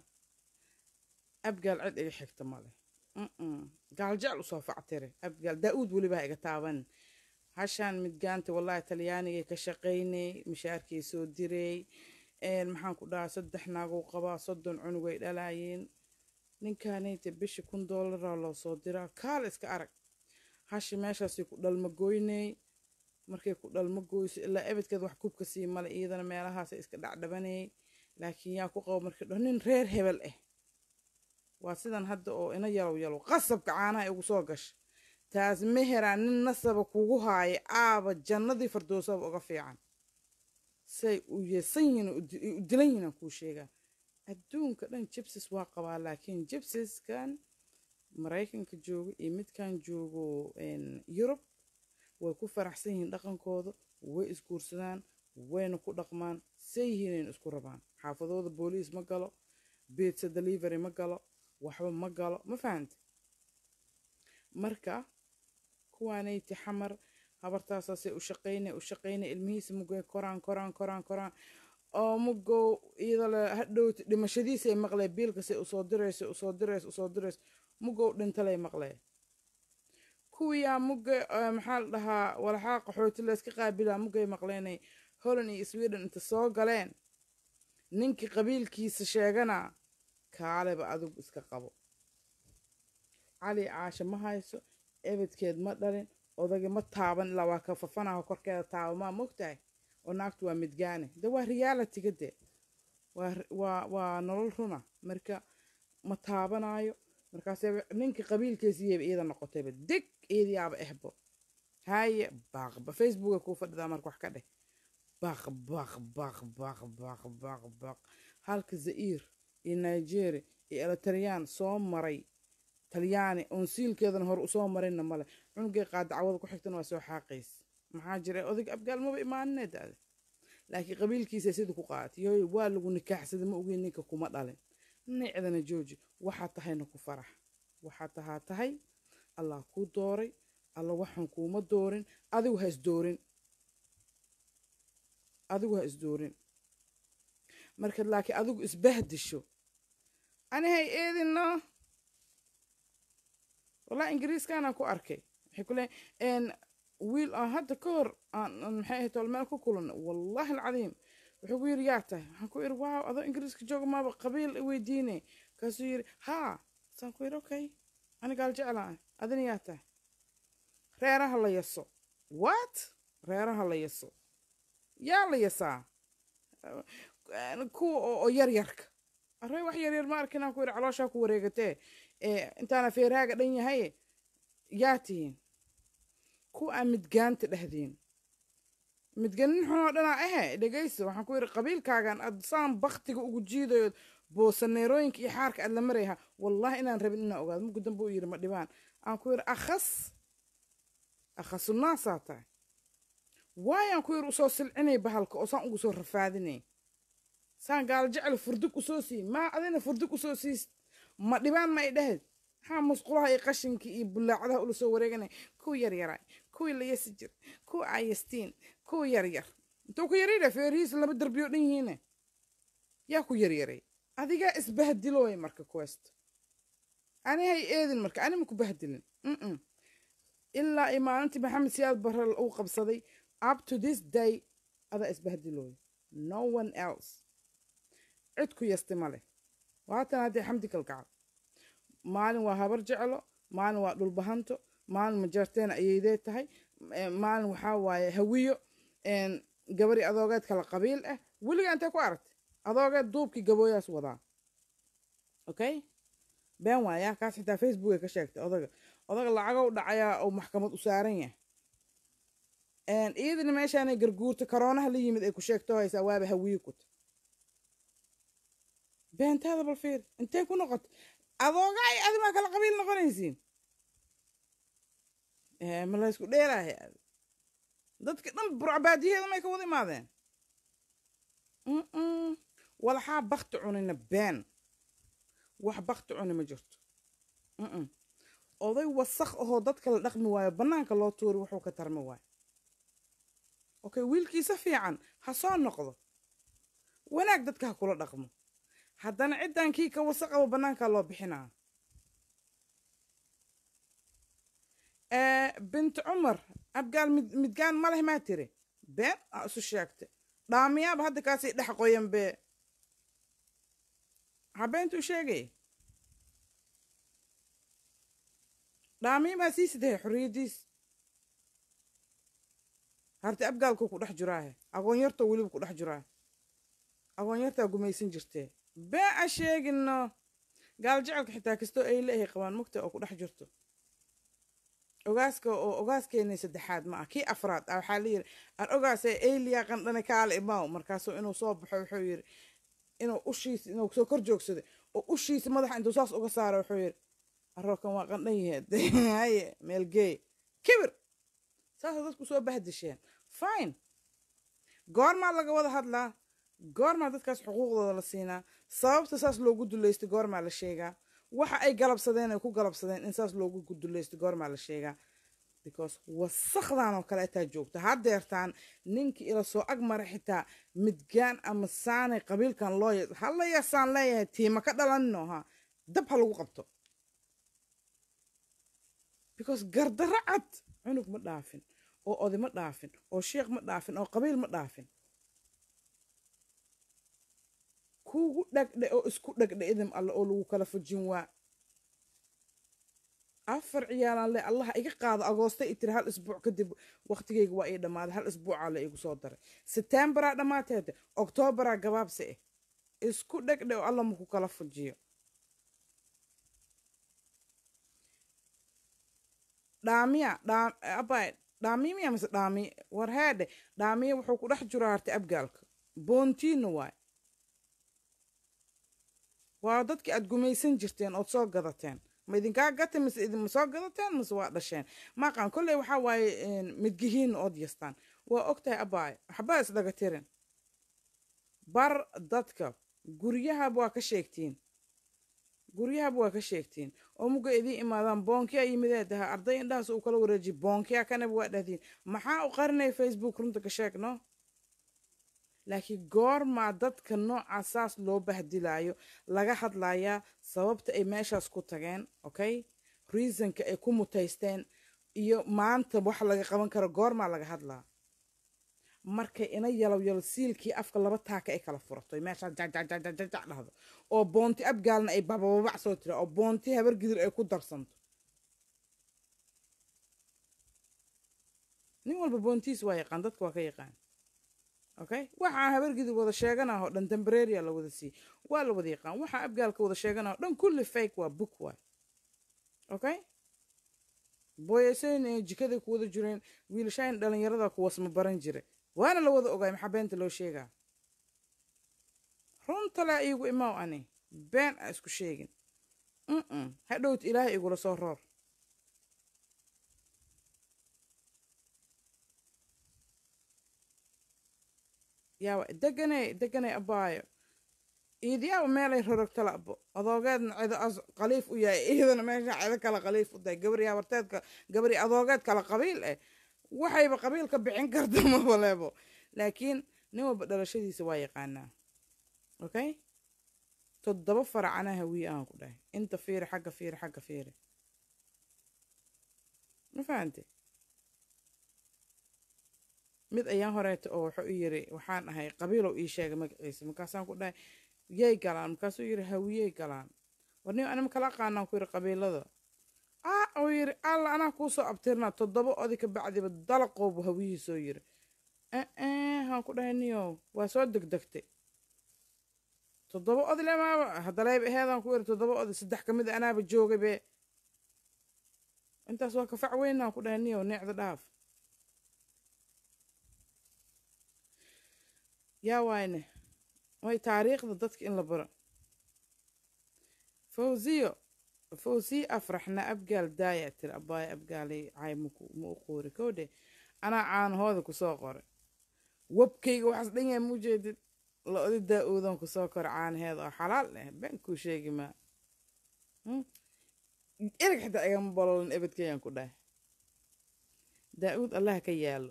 S1: abgaal cid iga xigta male gaaljecel usoo factire abgaal daa-uud weliba ha iga taaban hashaan midgaanta wallahi talyaanigay ka shaqaynay mishaarkay soo diray maxaan ku dhahaa saddex naaguu qabaa soddon cunug ay dhalaayeen ninkaanayta bishi kun doolaraa loo soo diraa kaal iska arag hashi meeshaasay ku dhalma goynay markay ku dhalma goyso ilaa ebedkeed wax kubka sii male iyadana meelahaasay iska dhacdhabanayay laakiin yaa ku qabo markii dho nin reer hebel ah waa sidan hadda oo ina yalow yalow qasabka caanaha igu soo gasha taas meheraa nin nasaba kugu haaya aaba jannadii fardoosaba uga fiican say u yeesan yihiin u dilan yihiin aan kuu sheegaa adduunka dhan jibsis waa qabaa laakiin jibsiskan maraykanka joogo iyo midkan joogo yurub way ku faraxsan yihiin dhaqankooda way isguursadaan wayna ku dhaqmaan say yihiinayn isku rabaan xaafadooda booliis ma galo beedsa delivery ma galo waxba ma galo ma fahante marka kuwaanayti xamar habartaasaasay u shaqaynay u shaqaynay ilmihiisa mugay koraan koraan koraan koraan oo mugow iyadoo le hadhowti dhimashadiisay maqlee biilkasay usoo dirayso usoo dirayso usoo dirayso mugow dhintalay maqlee kuwiyaa mugga maxaa la dhahaa walaxaa qaxooti layska qaabilaa muggay maqleenay holland iyo sweden inta soo galeen ninkii qabiilkiisa sheegana kaaleba adigu iska qabo cali caashe ma hayso ebedkeed ma dhalin odagi ma taaban ilaa waa ka fafanaho korkeeda taabamaa mogtahay oo naagtu waa midgaane de waa realitiga de waa waa nolol runa marka ma taabanaayo markaase ninkii qabiilkeesiiyaba iyada noqotayba deg iyadiyaaba ehbo haye baaqba facebooka kuu fadhidaa marka wax ka dheh baq baq baq baq baq baq baq halka za'iir iyo nigeria iyo elitariyaan soo maray talyaani oon siilkeedana hore usoo marinna male cunugay qaada cawada ku xigtana waa soo xaaqays maxaa jira odag abgaal maba imaaninee daade laakiin qabiilkiisa sida ku qaatay yooy waa lagu nikaaxsaday ma ogeyn ninka kuma dhalin nicdana jooji waxaa tahayna ku farax waxaa tahaa tahay allah kuu dooray alla waxaan kuuma doorin adigu ha isdoorin adigu ha isdoorin markaad laakiin adigu isbahdisho anihay eedinno والله إنجليز كان أكو أركي حكوا إن ويل آه هذا كور maxay ahayd tol meel ku kulan wallahi alcadiim wuxuu ku yidhi yaa tahay waxaan ku yidhi waaw adoo ingiriiska jooga maaba qabiil weydiine kaasuu yidhi haa saan ku yidhi okay anigaal jeclaa adina yaa tahay reeraha la yaso what reeraha la yaso yaa la yasaa kuwa oo yaryarka array wax yaryar ma arkin aan ku yidhi calooshaa ku wareegatee intaana feeraaga dhan yahay yaa tihiin ku aa midgaanta dhehdiin midganin xunoo dhanaa ahe dhegayso waxaan ku yidhi qabiilkaagan aad saan baktiga ugu jiidayo boosaneerooyinka iyo xaarka aad la marayha wallahi inaan rabin inaan ogaado mugu dambe u yidhi ma dhibaan aan ku yidhi akhas akhasunnaasaa tahay waayaan ku yidhi usoo silcinay bahalka oo saan ugu soo rafaadinay saan gaal jecel furdug usoo sii maa adina furdug usoo siis ma dhibaan ma ay dhahayd maxaa musqulaha iyo qashinka iyo bulaacadaha ula soo wareeganay kuwa yaryaray kuwii la yasi jir kuwa ayastiin kuwa yaryar intuu ku yaryara feerihiisa laba darbiyo dhan yihiine yaa ku yaryaray adigaa isbahdilooy marka quest ani hay eedin marka ani ma ku bahdilin ilaa iyo maalintii maxamed siyaad barre uu qabsaday up to this day adaa isbahdilooy no one else cid ku yasti ma leh waatan haddee xamdi kalgacal maalin waa habar jeclo maalin waa dhulbahanto maalin majarteena ayeydee tahay maalin waxaa waaye hawiyo gabari adoogeed kala qabiil ah weliga intee ku aragtay adoogeed duubkii gabooyaas wadaa okay been waayaa kaas xitaa facebooka ka sheegtay odaga odaga lacagow dhacayaa oo maxkamad u saaran yahay iyadina meeshaanay garguurta karoonaha la yimid ay ku sheegto haysaa waaba hawiyo kuta beentaada bal fiir intee ku noqota adooga ay adimaa kala qabiil noqonaysiin ma la ysku dheeraahay dadka dhan burcabaadiyaheeda may ka wada imaadeen Mm-mm. walaxaa bakti cunina been wax bakti cuni ma jirto Mm-mm. oday wasakh ahoo dadka la dhaqmi waayo bannaanka loo tuuri wuxuu ka tarmi waayo okay wiilkiisa fiican ha soo noqdo wanaag dadka ha kula dhaqmo haddana ciddan kii ka wasaqaba bannaankaa loo bixinaa binti cumar abgaal mid- midgaan ma leh maa tiri been aa isu sheegta dhaamiyaaba hadda kaasii dhex qoyan bee habeentuu sheegay dhaamiya baa sii sidahay xorriyaddiis harti abgaalkuu ku dhex jiraahe agoonyartoo weliba ku dhex jiraahe agoonyartaa gumaysan jirtee bee a sheegino gaal jecelka xitaa kastoo ay leeyahay qabaan mugta oo ku dhex jirto ogaaska oo ogaaskeenay saddexaad ma ah kii afraad ah waxaa layidhi aan ogaasee eyliya qandhane kaale imaaw markaasuu inuu soo baxo wuxuu yidhi inuu ushiisa inuu soo kor joogsaday oo ushiisa madaxa intuu saas uga saaro wuxuu yidhi arookan waa qandhan yaheed haye meelgeey kibir saasay dadku soo bahdisheen fine goormaa laga wada hadlaa goormaa dadkaas xuquuqdooda la siinaa sababta saas loogu duleystay goormaa la sheegaa waxa ay galabsadeen ay ku galabsadeen in saas loogu duleystay goormaa la sheegaa because wasakdan oo kale ataa joogta haddeertaan ninkii ila soo ag mara xitaa midgaan ama saanay qabiilkan loo ya hala yasaan leeyahay tiima ka dhalanino ha dab ha lagu qabto because gardarro cad cunug ma dhaafin oo oday ma dhaafin oo sheekh ma dhaafin oo qabiil ma dhaafin kuugu dhagdhe oo isku dhagdhe idin alle oo lagu kala fujin waa afar ciyaalaan le allaha iga qaado agoosta i tiri hal isbuuc kadib waqtigeyga waa ii dhammaaday hal isbuucaa la igu soo daray setembaraa dhammaateeda oktoobaraa gabaabsi ah isku dhegdhe oo alla maku kala fujiyo dhaamiya abay dhaamiya mise dhaamiye war heedhe dhaamiye wuxuu ku dhex jiro hartay abgaalka boontiina waay waa dadkii aad gumaysan jirteen ood soo gadateen ma idinkaa gata mise idinma soo gadateen mise waa dhasheen maqan kolley waxaa waaye midgihiina ood yastaan waa ogtahay abaay waxbaa isdhaga tirin bar dadka guryahaba waa ka sheegtiin guryahaba waa ka sheegtiin oo muga idiin imaadaan boonkiyaa yimidee daha arday indhahaas uu kala wareejiy boonkiyaa kanaba waa dhahdiin maxaa u qarinaya facebook runta ka sheegno laakiin goormaa dadka nooca saas loo bahdilaayo laga hadlayaa sababta ay meeshaas ku tageen okay reasonka ay ku mutaysteen iyo maanta wax laga qaban karo goormaa laga hadlaa markay ina yalow yalo siilkii afka laba taaka ay kala furato meeshaas jajajajajaj dhahdo oo boonti abgaalna ay babababac soo tira oo boonti habar gidir ay ku darsanto nin walba boontiis waa yaqaan dadka waa ka yaqaan okay waxaa habargidir wada sheeganah oo dhan tembraria la wada siiyey waa la wada yaqaan waxaa abgaalka wada sheeganah oo dhan kulli fake waa book waay okay booyasayn ee jikaday ku wada jireen wiilashayn dhalinyarada kuwaasma baran jiray waana la wada ogaay maxaa beenta loo sheegaa runta laa iigu imaaw ani been a isku sheegin mm hadhowt ilaahay igula soo roor yaawa deganay deganay abaayo iidiyaaba meelay rorogtala abo adoogeedna cido as qaliif u yahay iyadana meesha cido kale qaliif u tahay gabari habarteedka gabari adoogeed kale qabiil eh waxayba qabiilka bixin karta mabaleebo laakiin nin walba dhalashadiisa waa yaqaanaa okay toddoba faracana hawiye aan ku dhahay inta fiiri xagga fiiri xagga fiiri ma fahante mid ayaan horeeta oo wuxuu i yiri waxaan ahay qabiilow ii sheegay magaciisa markaasaan ku dhahay yay galaan markaasuu yiri hawiyey galaan warni anima kala aqaanaan ku yiri qabiilada ah uu yiri alla anaa kuu soo abtirnaa toddoba odi ka bacdiba dalaqoobu hawiyihii soo yiri haan ku dhahay niyow waa soo degdegtay toddoba odi lemaaba haddaleeb aheedaan ku yiri toddoba odi saddex ka mid anaaba joogay be intaas waa kafac weynaan ku dhahay niyow neecda dhaaf yaa waayne way taariikhda dadka in la baro fawziyo fawziyo afraxna abgaal daaya tiri abbaaya abgaalay caay ma u qoori kowdhe anaa caanahooda kusoo qoray webkayga waxaas dhan yahay muu jeedid la odi daa-uudan kusoo kor caanaheeda oo xalaal eh been kuu sheegi maa ereg xitaa igama bololin ebedkayaan ku dhahay daa-uud allah ka yaalo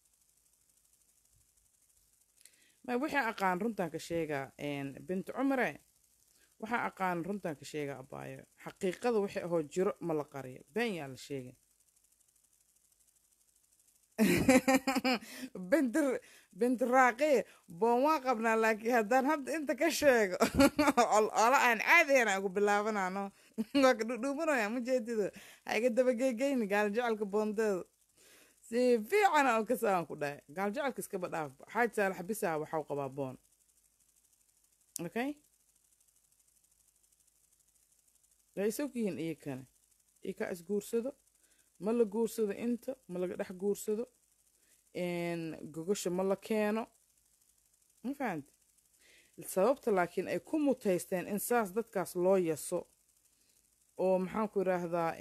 S1: ma waxaa aqaan runtaan ka sheegaa binti cumare waxaa aqaan runtaan ka sheegaa abaayo xaqiiqada wixii ahoo jiro ma la qariyo been yaa la sheegay binti binti raaqi boon waa qabnaa laakiin haddaan hadda inta ka sheego ola aan caadiyana ugu bilaabanano waa ka dhudhuumanaya ma jeedido ha iga dabagegeyni gaal jecelka boondeeda si fiicana oo kasaan ku dhahay gaal jecelka iskaba dhaafba xaaj saalax bisaa waxau qabaa boon okay way isog yihiin iyo kane iyo kaa isguursado ma la guursado inta ma laga dhex guursado gogosha ma la keeno ma fahamte sababta laakiin ay ku mutaysteen in saas dadkaas loo yaso oo maxaanku idhaahdaa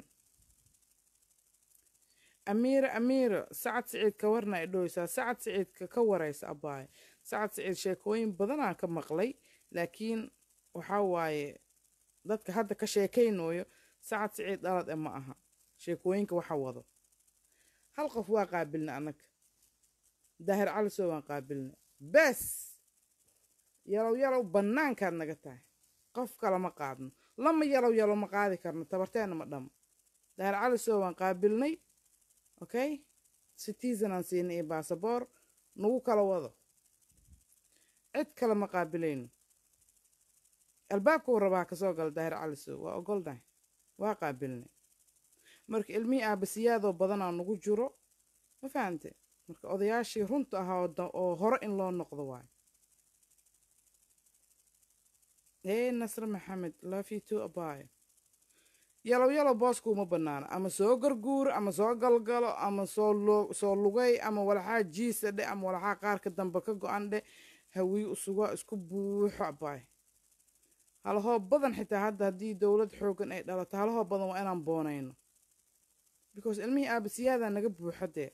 S1: amiira amiira sacad siciid ka warna ay dhowysaa sacad siciidka ka waraysa abaaye sacad siciid sheekooyin badanaan ka maqlay laakiin waxaa waaye dadka hadda ka sheekaynayo sacad siciid dhalad e ma aha sheekooyinka waxa wado hal qof waa qaabilna annaga daahir calisoo waan qaabilna bes yalow yalow bannaankaad naga tahay qof kale ma qaadno lama yalow yalow ma qaadi karno tabarteena ma dhamo daahir calisoo waan qaabilnay okay citizen aan siinay iyo baasaboor nagu kala wado cid kale ma qaabilayno albaabkuu rabaa kasoo gala daahir calisow waa ogolnahay waa qaabilnay marka ilmihii aabasiyaadoo badanaa nagu jiro ma fahamte marka odayaashii runta ahaa oo hore in loo noqdo waayo ee nasre maxamed lafito abaayo yalow yalow boosku uma banaano ama soo garguuro ama soo galgalo ama soo soo lugay ama walaxaa jiisa dhe ama walaxaa qaarka dambe ka go-an dhe hawii usugaa isku buuxo abaayo halahoo badan xitaa hadda haddii dowlad xoogan ay dhalato halahoo badan waa inaan boonayno because ilmihii aabasiyaadaa naga buuxo dee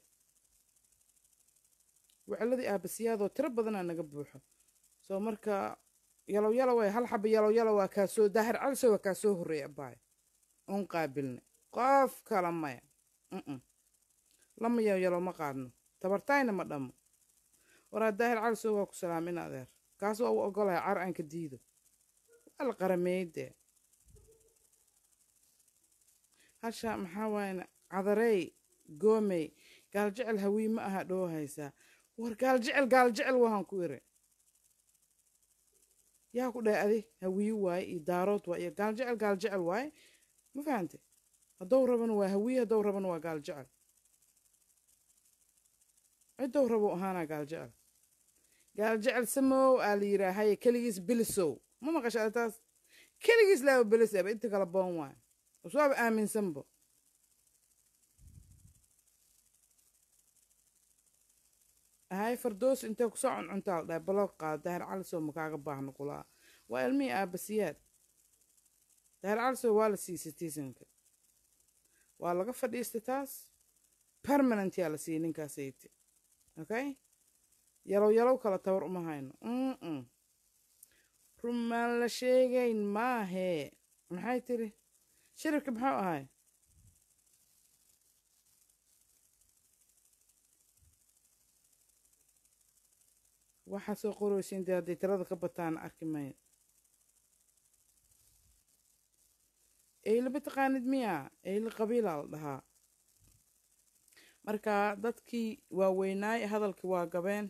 S1: weceladii aabasiyaadoo tiro badanaa naga buuxo soo marka yalow yalow way hal xaba yalow yalow waa kaasoo daahir caliso waa kaa soo horreeya abaayo un qaabilnay qof kala maya lama yalow yalow ma qaadno tabartaayna ma dhamo waraa daahir caliso waa ku salaamin adeer kaas waa u ogolaya car aan ka diido waa la qarameeyey dee hasha maxaa waayana cadarey goomey gaaljecel hawii ma aha dhoo haysaa war gaaljecel gaaljecel wahan ku iri yaa ku dhahay adi hawiyi waaye iyo daarood waa iyo gaaljecel gaaljecel waaye ma fahante haddou rabana waa hawiye haddou rabana waa gaaljecel ciddou rabo ahaanaa gaaljecel gaaljecel samow aa la yiraa haye keligiis bilisow ma maqasha taas keligiis laaba bilis aba inta kala boon waaye uswaaba aaminsanbo ahay fardoos intee kusoo cuncuntaa la dhahay baloo qaada daahir calisow makaaga baahno kulaa waa ilmihii aabasiyaad daahir calisow waa la siiyey citizenka waa laga fadhiistay taas permanent yaa la siiyey ninkaasayte okay yalow yalow kala tabar uma hayno mm rumaan la sheegayn maahee maxay tiri shiribka muxuu ahay waxaa soo qoraysiin dee hadday tirada ka bataan arki mayo eyle mataqaanid miya eyle qabiilaa la dhahaa marka dadkii waaweynaay hadalkii waa gabeen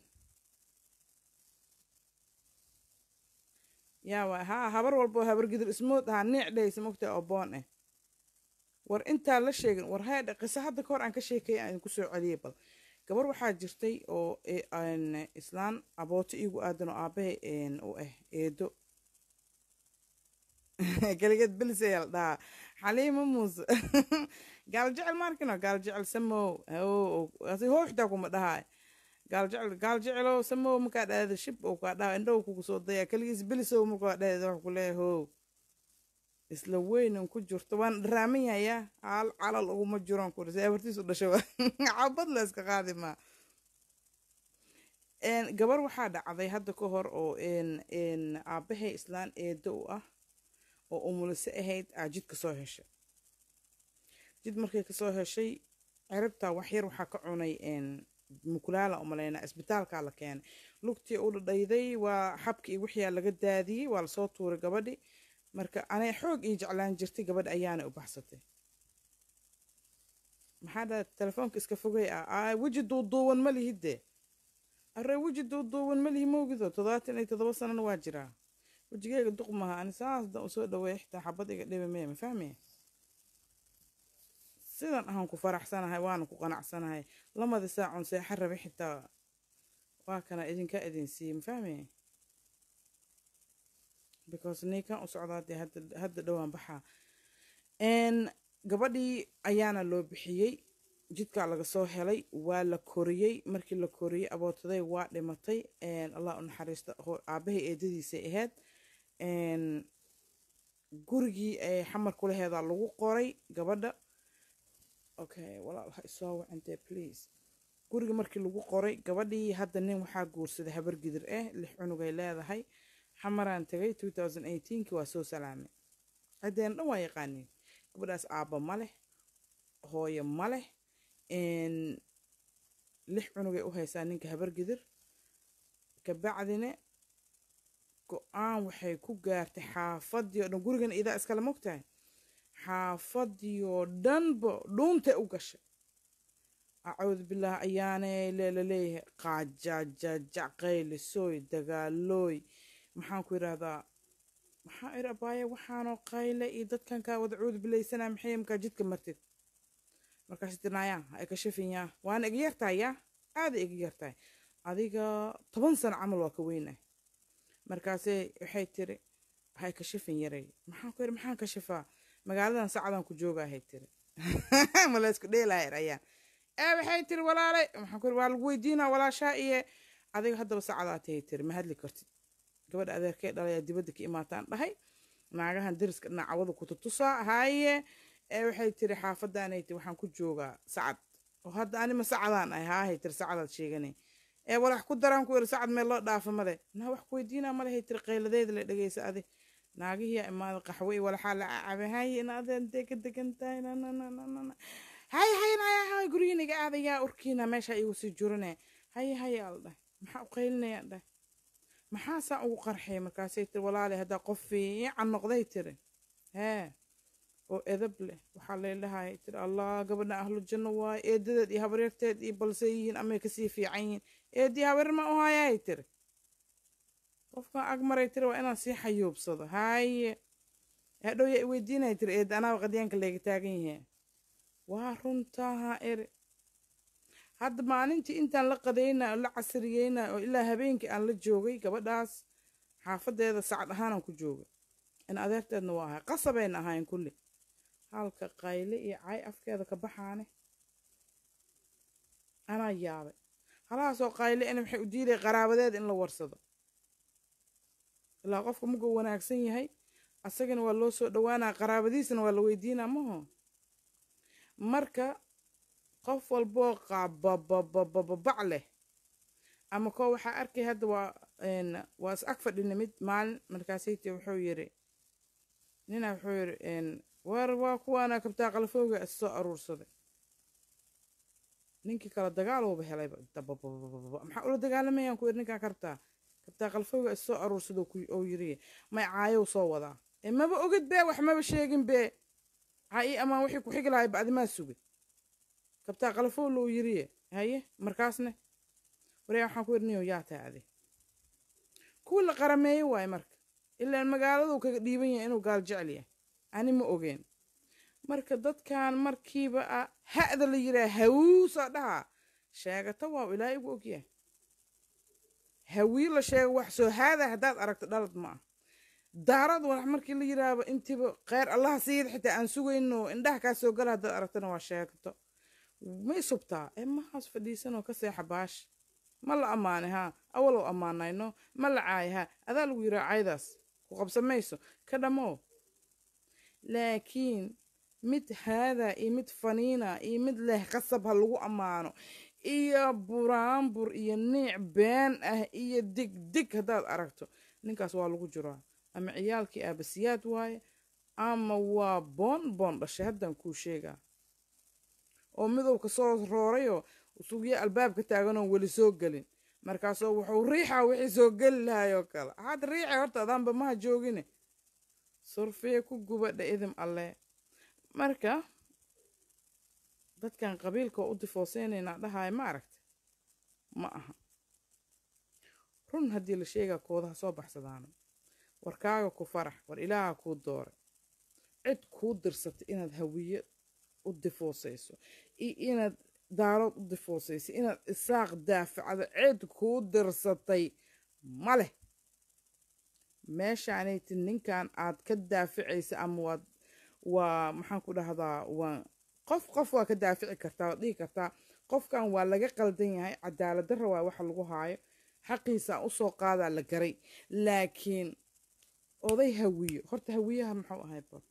S1: yaa haa habar walboo habar gidir ismood ahaa niic dhehaysa mogtaa oo boon ah war intaa la sheegin war haydha qiso hadda kahor aan ka sheekaya aan idinku soo celiyay bal gabar waxaa jirtay oo islaan abooto iigu aadan oo aabahay u ah eedo keligeed belis ayaa la dhahaa xaliima muuse gaaljecel maarkino gaaljecel samow how xitaa kuma dhahaa gaaljecel gaaljecelow samow markaa dhahda shib oo kaa dhaha indhow kugu soo daya keligiis belisow markaa dhahda wax ku leeyahay how isla weynan ku jirto waan dharaaman yahayaa hal calal uguma jiroon kuri si abartiisu dhasho cabad la iska qaadi maa Een, gabar waxaa dhacday hadda ka hor oo een een aabbahay islaan eedo u ah oo umulise ahayd aa jid ka soo heshay jid markay kasoo heshay ciribtaa waxyar waxaa ka cunay een mukulaala umalaynaa isbitaalkaa la keenay lugtii u dhadhayday waa xabki iyo wixii aa laga daadiyey waa lasoo tuuray gabadhi marka anay xoog ii jeclaan jirtay gabadhi ayaana u baxsatay maxaa dhaha telefoonka iska fogay ah aa weji duuduuban ma lihidde arre weji duuduuban ma lihi moogido toddobaatan iyo toddoba sanana waa jiraa wejigeyga duq maha ani saas dan usoo dhaweey xitaa xabad iga dhibi mee ma fahmaya sidan ahaan ku faraxsanahay waana ku qanacsanahay lamada saacon seexa rabe xitaa waa kana idinka idin siiyey ma fahmaya because ninkan u socdaa dee hadda hadda dhowaan baxaa n gabadhii ayaana loo bixiyey jidkaa laga soo helay waa la koriyey markii la koriyey abootaday waa dhimatay allah u naxariista aabahay eedadiisay ahayd gurigii ay xamar kulaheedaa lagu qoray gabadha okay walaal ha isoo wacintee please guriga markii lagu qoray gabadhii hadda nin waxaa guursaday habar gidir ah lix cunugay leedahay xamaraan tagay two thousand eighteenki waa soo salaamay ciddeen dhan waa yaqaaniin gabadhaas aabba ma leh hooyo ma leh lix cunugay u haysaa ninka habar gidir kabacdina go-aan waxay ku gaartay xaafadii oo dhan gurigan idaa iskale mogtahay xaafadii oo dhanba dhuuntay u gashay acuudu bilaah ayaanay leela leeyahay qaajajajac qaylisooy dagaalooy maxaan ku yidhaahdaa maxaa ir abaaya waxaanoo qayle iyo dadkan kaa wada cuudu bilaysanaa maxay markaa jidka martid markaas tinayaa ay ka shafinyaa waana iga yartahay yaa aada iga yartahay adiga toban sano camal waa ka weynah markaasee waxay tiri waxay ka shafin yaray maxaan ku yidhi maxaan ka shafaa magaaladan sacadaan ku joogahay tiri ma la isku dheelaayar ayaan ee waxay tiri walaalay maxaan ku yidhi waa lagu weydiinaa walaashaa iyo adiga haddaba sacadaa tahay tiri ma hadli kartid gabadha adeerkee dhalayaa dibadda ka imaataan dhahay naagahan deriska dhinacawada ku tutusaa haye ee waxay tiri xaafadaanay tiri waxaan ku joogaa sacad oo hadda anima sacadaan ahay haahay tiri sacadaad sheeganay ee walax ku daraan ku yidhi sacad meel loo dhaafa male naa wax ku weydiinaa malehay tiri qayladeeda la dhegeysa adi naagihiyaa imaada qaxwe walaxaa la cabe haye inaadeen dee ka degan tahay nanananana haye haye naya haye gurigiin iga aadayaa urkiina meesha igu sii jurine haye haye al dhahay maxaa u qaylinaya dhahay maxaasaa ugu qarxay markaasay tiri walaale haddaa qof fiican noqday tiri hee oo edab leh waxaa leedhahay tiri allah gabadha ahlu janno waaye eedadeed iyo habaryarteed iyo balse yihiin amay kasii fiican yihiin eedii habaryar ma u hayaay tiri qofkan ag maray tiri waa inaan sii xayuubsado haye hadhow yaa iweydiinaya tiri eed anaa qadyaanka leega taagan yahe waa runtaha eri hadda maalintii intaan la qadayna oo la casriyeyna oo ilaa habeenkii aan la joogay gabadhaas xaafadeeda sacad ahaanaan ku joogay in adeerteedna waa ahay qasabayna ahayn kulli halka qayle iyo cay afkeeda ka baxaane anaa yaabay halahaasoo qayle in waxay u diiday qaraabadeeda in la warsado ilaa qofka muguu wanaagsan yahay asagana waa loo soo dhowaanaa qaraabadiisana waa la weydiinaa maho marka qof walboo qabababababac leh ama koo waxaa arkay hadda waa waa is ag fadhina mid maalin markaasayte wuxuu yiri ninaa wuxuu yiri war waa kuwaana kabtaa qalafooga is soo aruursaday ninkii kale dagaal uuba helayba maxaa ula dagaalamayaan ku yiri ninkaa kartaa kabtaa qalfooga is soo aruursada oo yiri may caayow soo wadaa maba ogid bee wax maba sheegin bee caayi amaan wixii ku xigi lahay bacdimaa sugay kabtaa qalafoo loo yiriye haye markaasne waryaa waxaan ku yidhi niyow yaa tahay adi kuwii la qarameeye waaye marka ilaan magaaladuu kaga dhiiban yahay inuu gaal jecel yahay ani ma ogeen marka dadkan markiiba a ha'da la yiraa hawuusaa dhahaa sheegata waa ilaa igu ogyahay hawii la sheego wax soo haada haddaad aragto dhalad ma ah daarad walax markii la yiraahdo intiiba kheyr allaha siiyad xitaa aan sugayno indhaha kaa soo gala haddaad aragtana waa sheegto may subtaa ee mahaas fadhiisanoo ka seexa baash ma la ammaanay haa awalow ammaanayno ma la caaya haa adaa lagu yiraa caydaas ku qabsamayso ka dhammow laakiin mid haadaa iyo mid faniina iyo mid leh qasab ha lagu ammaano iyo buraanbur iyo niic been ah iyo digdig haddaad aragto ninkaas waa lagu jiraa ama ciyaalkii aabasiyaad waaye ama waa boon boon dhashay haddaan kuu sheegaa oo midowka soo roorayoo sugyo albaabka taaganoon weli soo gelin markaasoo wuxuu riixaa wixii soo geli lahayoo kale waxaad riixay horta adaanba maha joogine surfiya ku gubadha idim alle marka dadkan qabiilka oo u difooseynayna dhahaya ma aragta ma aha run haddii la sheegaa koodaha soo baxsadaana warkaaga ku farax war ilaaha kuu dooray cid kuu dirsatay inaad hawiye u difoosayso iyo inaad daarood u difoosayso inaad isaaq daafacdo cid kuu dirsatay ma leh meeshaanayti ninkan aad ka daaficaysa ama waad waa maxaan ku dhahdaa waa qof qof waa ka daafici kartaa waad dhihi kartaa qofkan waa laga qaldan yahay cadaalad darra waa waxa lagu haayo xaqiisa usoo qaadaa la garay laakiin oday hawiyo horta hawiyaha muxuu ahay bal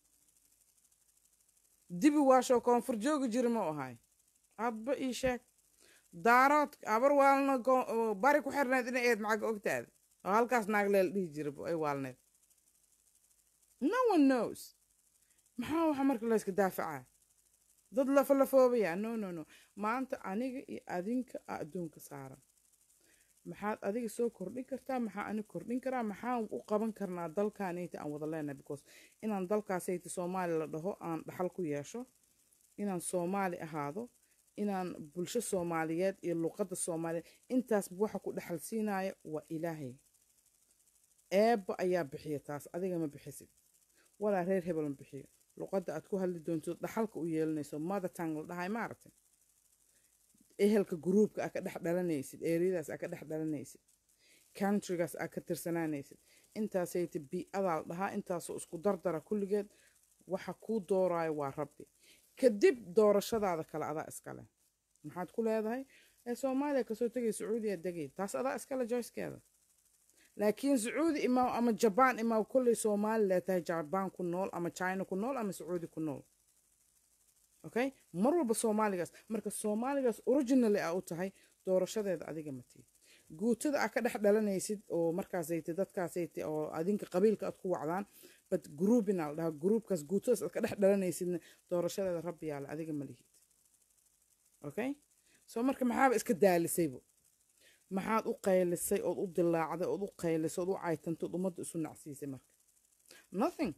S1: dibi waashoo koonfur joogi jiri ma ahay adba ii sheeg daarood abar waalna bari ku xirnayd inay eed macaga ogtaada oo halkaas naagleel dhihi jira ay waalneyd no one knows maxaa waxa marka layska daafacaa dad lafalafoobaya no no no maanta aniga iyo adinka a adduunka saaran maxaad adiga soo kordhin kartaa maxaa ani kordhin karaa maxaan u qaban karnaa dalkaanayta aan wada leenahay because inaan dalkaasayta soomaali la dhaho aan dhaxal ku yeesho inaan soomaali ahaado inaan bulsho soomaaliyeed iyo luqadda soomaaliyeed intaasba waxa ku dhaxal siinaya waa ilaahay eebba ayaa bixiya taas adiga ma bixisid walaa reer hebel ma bixiyo luqadda aad ku hadli doonto dhaxalka u yeelanayso mother tongue la dhahay ma aragtay ehelka gruubka aa ka dhex dhalanaysid eeriyadaas aa ka dhex dhalanaysid countrygaas aa ka tirsanaanaysid intaasayta bii-adaa la dhahaa intaasoo isku dardara kulligeed waxa kuu dooraayo waa rabbi kadib doorashadaada kale adaa iskale maxaad ku leedahay ee soomaaliya kasoo tegay sacuudiya degay taas adaa iskale joyskeeda laakiin sacuudi imaaw ama jabaan imaaw kolley soomaali leetahay jabaan ku nool ama china ku nool ama sacuudi ku nool okay mar walba soomaaligaas marka soomaaligaas originally aa u tahay doorashadeeda adiga matii guutada aa ka dhex dhalanaysid oo markaasayta dadkaasayta oo adinka qabiilka aad ku wacdaan but groupina la dhahaa groupkaas guutadaas aad ka dhex dhalanaysidna doorashadeeda rabbi yaale adiga ma lihid okay soo marka maxaaba iska daalisaybo maxaad u qaylisay ood u dilaacday ood u qaylisay ood u caytantay ood ummadda isu nacsiisay marka nothing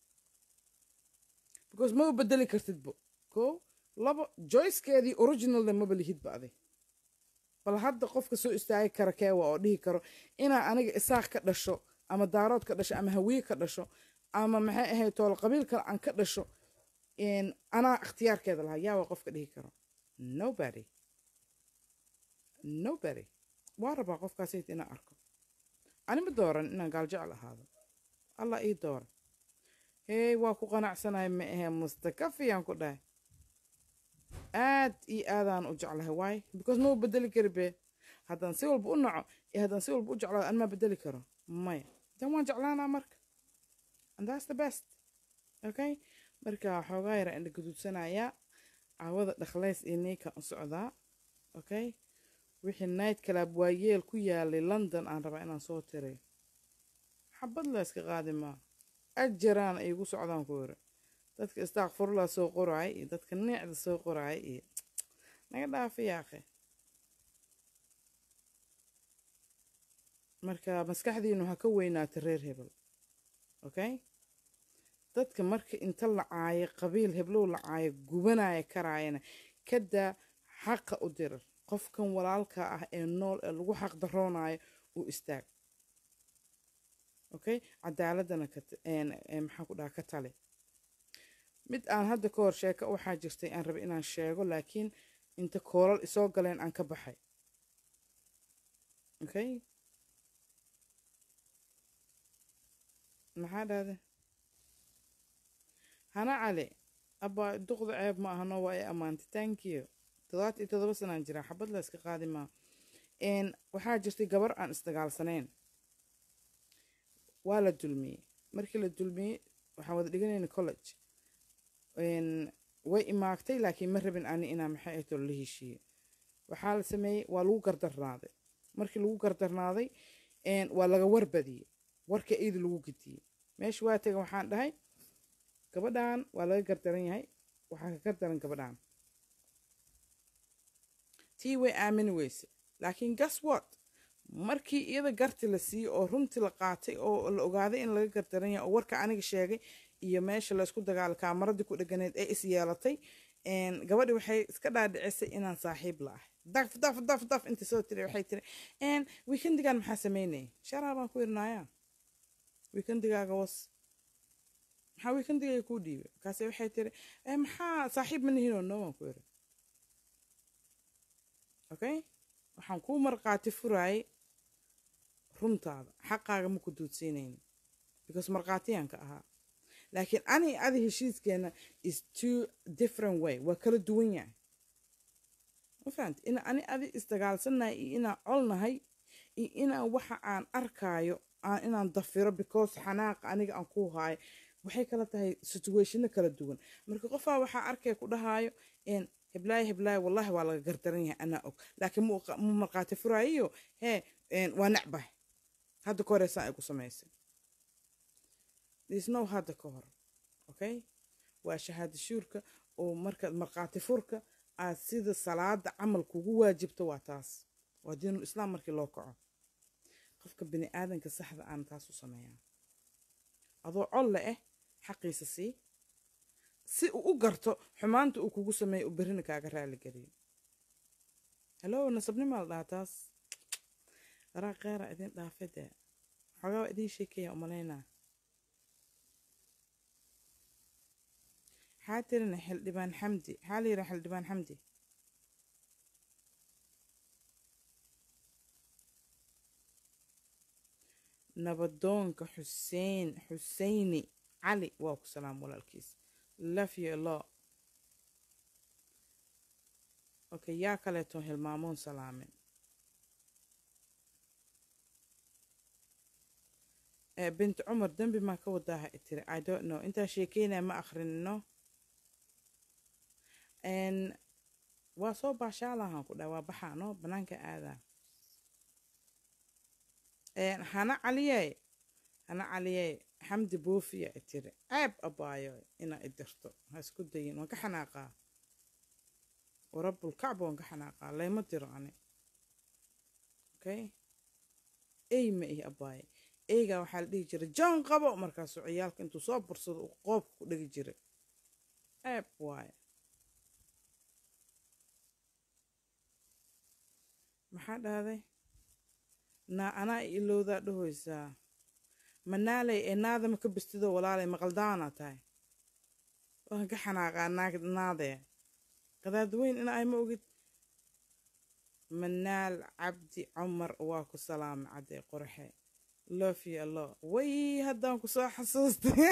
S1: because maba bedeli kartidbo ko laba joyskeedii originalna maba lihidba adig bal hadda qofka soo istaagi kara keewa oo dhihi karo inaa aniga isaaq ka dhasho ama daarood ka dhasho ama hawiye ka dhasho ama maxay ahayd tool qabiil kale aan ka dhasho anaa ikhtiyaarkeeda lahaa yaa waa qofka dhihi karo nobody nobody waa rabaa qofkaasayt inaan arko anima dooran inaan gaaljecel ahaado allah ii doora hey waa ku qanacsanahay ma ahe mustakafiyaan ku dhahay aad iyo aadaan u jeclahay waay because ma bedeli kari be haddaan si walba u naco iyo haddaan si walba u jeclaado an maa bedeli karo maya dan waan jeclaanaa marka and that's the best okay marka xoogaa yara indha gaduudsanayaa caawada dhakhlays iyo neyka u socdaa okay wixii night club waa yeel ku yaalay london aan rabaa inaan soo tiray xabad la iska qaadi maa ajaraan ay igu socdaan ku yiri dadka istaaqfurla soo qoraay iyo dadka neecda soo qoraay iyo naga dhaafa yaaqe marka maskaxdiinu ha ka weynaata reer hebel okay dadka marka inta la caayo qabiil heblow la caayo gubanaya karaayana kadaa xaqa u dirar qofkan walaalka ah ee nool ee lagu xaq daroonayo uu istaag okay cadaaladana maxaa ku dhaha ka tali mid aan hadda ka hor sheeko waxaa jirtay aan rabay inaan sheego laakiin inta koolal isoo galeen aan ka baxay okay maxaa dhahde hana cali abaa duqda ceeb ma ahano waa ay ammaantay thank you todobaad iyo todoba sanaan jiraa xabad la iska qaadi maa waxaa jirtay gabar aan isdagaalsanayn waa la dulmiyey markii la dulmiyey waxaan wada dhiganayna college way imaagtay laakiin ma rabin ani inaa maxay ahto la heshiiye waxaa la sameeyey waa lagu gardarnaaday markii lagu gardarnaaday waa laga warbadiyey warka iidi lagu gediyey meesha waa tagan waxaan dhahay gabadhan waa laga gardaran yahay waxaa ka gardaran gabadhan tii way aamini weyse laakiin gas what markii iyada garti la siiyey oo runtii la qaatay oo la ogaaday in laga gardaran yahay oo warka aniga sheegay iyo meesha laysku dagaala kaamaradii ku dhaganeed ee is yeelatay gabadhi waxay iska dhaadhicisay inaan saaxiib la ahay daf daf daf daf inta soo tiri waxay tiri weekendigan maxaa sameynaya sharaa baan ku irnaayaa weekendigaaga was maxaa weekendigayga kuu dhiibay markaase waxay tiri maxaa saaxiib ma nihinoo noo waan ku iri okay waxaan kuu marqaati furaayay runtaada xaqaaga ma ku duudsiinayni because markhaatiyaan ka ahaa laakiin ani adi heshiiskeena is two different way waa kala duwan yahay ma fahamti ina ani adi isdagaalsannahay iyo inaan colnahay iyo inaan waxa aan arkaayo aan inaan dafiro because xanaaqa aniga aan ku haayo waxay kala tahay situationo kala duwan marka qofaa waxaa arkaya ku dhahaayo heblaayo heblaayo wallahi waa laga gardaran yahay anaa og laakiin mu markhaati furaayiyo hee waa necbah hadda ka horeysaan ay ku samaysay isnow hadda ka hor okay waa shahaado shuurka oo markaad markhaati furka aad sida salaada camal kugu waajibto waa taas waa diinul islaam markii loo kaco qofka bini aadanka saxda aan taas u sameeyaa adoo colle ah xaqiisa sii si uu u garto xumaanta uu kugu sameeyo u berrina kaaga raali geliyo halo nasabnimaa la dhahaa taas daraa keera idin dhaafade xoogaa waa idiin sheekaya umalaynaa maxaa tirina xildhibaan xamdi maxaa la yidhaha xildhibaan xamdi nabadoonka xuseen xuseyni cali waa ku salaam walaalkiis love you a lot okay yaa kaleeto hilmaamoon salaamin bint cumar dembi maa ka wadaaha tiri i don't know intaa sheekeynaya ma akrinino waa soo baashaalahan ku dhaha waa baxaano banaanka aadaa hana caliye hana caliye xamdi boofiya tiri ceeb abaayo inaa idirto ha isku dayin waan ka xanaaqaa warabulkacba waan ka xanaaqaa layma diro ani okay ey ma ihi abaaye eygaa waxaa la dhihi jiray john qabo markaasuu ciyaalka intuu soo bursado uu qoobka ku dhegi jiray ceeb waaye maxaa dhahday naa anaa ilowdaa dhahoysaa manaaley ee naadama ka bistidoo walaalay maqaldaana tahay waan ka xanaaqaa naadee qadaadweyn ina ay ma ogid manaal cabdi cumar waa ku salaamay caddee qorxe love you allo way haddaan ku soo xasuustay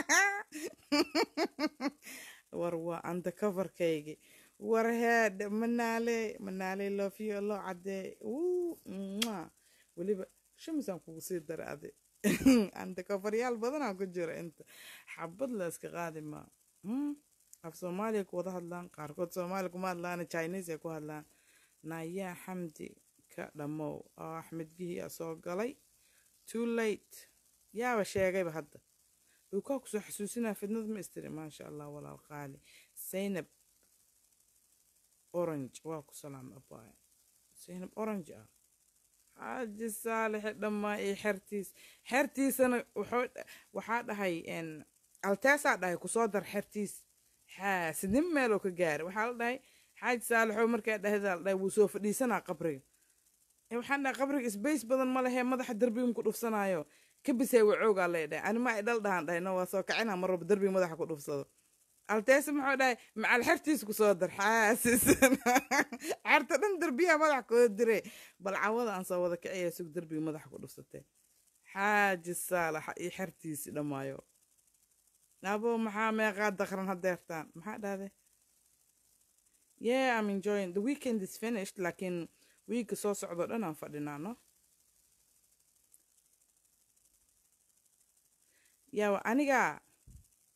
S1: war waa undercoverkaygi war heed manaale manaale love you allo caddee weliba shamisaan kugu sii dara adi undercoveryaal badanaa ku jira inta xabad la iska qaadi maa af soomaaliya ku wada hadlaan qaarkood soomaaliya kuma hadlaan chinese ay ku hadlaan naayaa xamdi ka dhammow oo axmed gihi a soo galay too late yaaba sheegayba hadda uu kaa kusoo xasuusinaa fidnad ma istiri maasha allah walaal qaali zaynab orange waa ku salaam abaaye zaynab orange ah xaaji saalixe dhammaa iyo xertiis xertiisana waxaa dhahay alteesaa dhahay kusoo dar xertiis xaasidnin meeloo ka gaara waxaa la dhahay xaaji saalixoo markaa dhahdaa la dhahay wuu soo fadhiisanaa qabriga waxaan dhahay qabriga sbace badan ma lehee madaxa derbiga ku dhufsanaayo kabisee wacoogaa lay dhahay anima ay dhal dhahan dhahay no waa soo kacina mar walba derbiga madaxa ku dhufsado alteese muxuu dhahay macal xertiis ku soo dar xaasisan xerta dhan derbiyaha madaxa kooda dire bal cawada aan soo wada kicaya sug derbiga madaxa ku dhufsatee xaaji saalaxa iyo xertiisi dhammaayo abo maxaa meeqaa daqran hadeertaan maxaa dhahde yeah i'm enjoying the weekend is finished laakiin wiigga soo socdo dhan aan fadhinaa no yawa aniga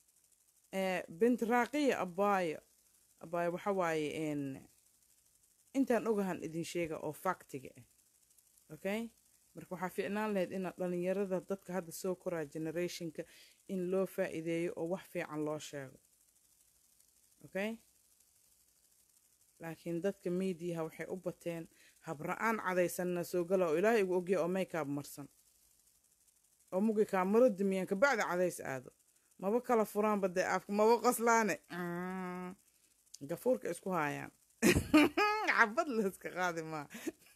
S1: bint raaqiya abaayo abaayo waxa waaye intaan ogahan idin sheega oo faktiga ah okay marka waxaa fiicnaan lahayd inaad dhalinyarada dadka hadda soo koraa generationka in loo faa'iideeyo oo wax fiican loo sheego okay laakiin dadka miidiyaha waxay u bateen habra-aan cadaysanna soo gala oo ilaahay igu ogya oo makeup marsan oo mugi kaamaro dumiyaan kabacdi cadays aado maba kala furaanba dee afka maba qoslaane gafuurka isku haayaan xabad layska qaadi maa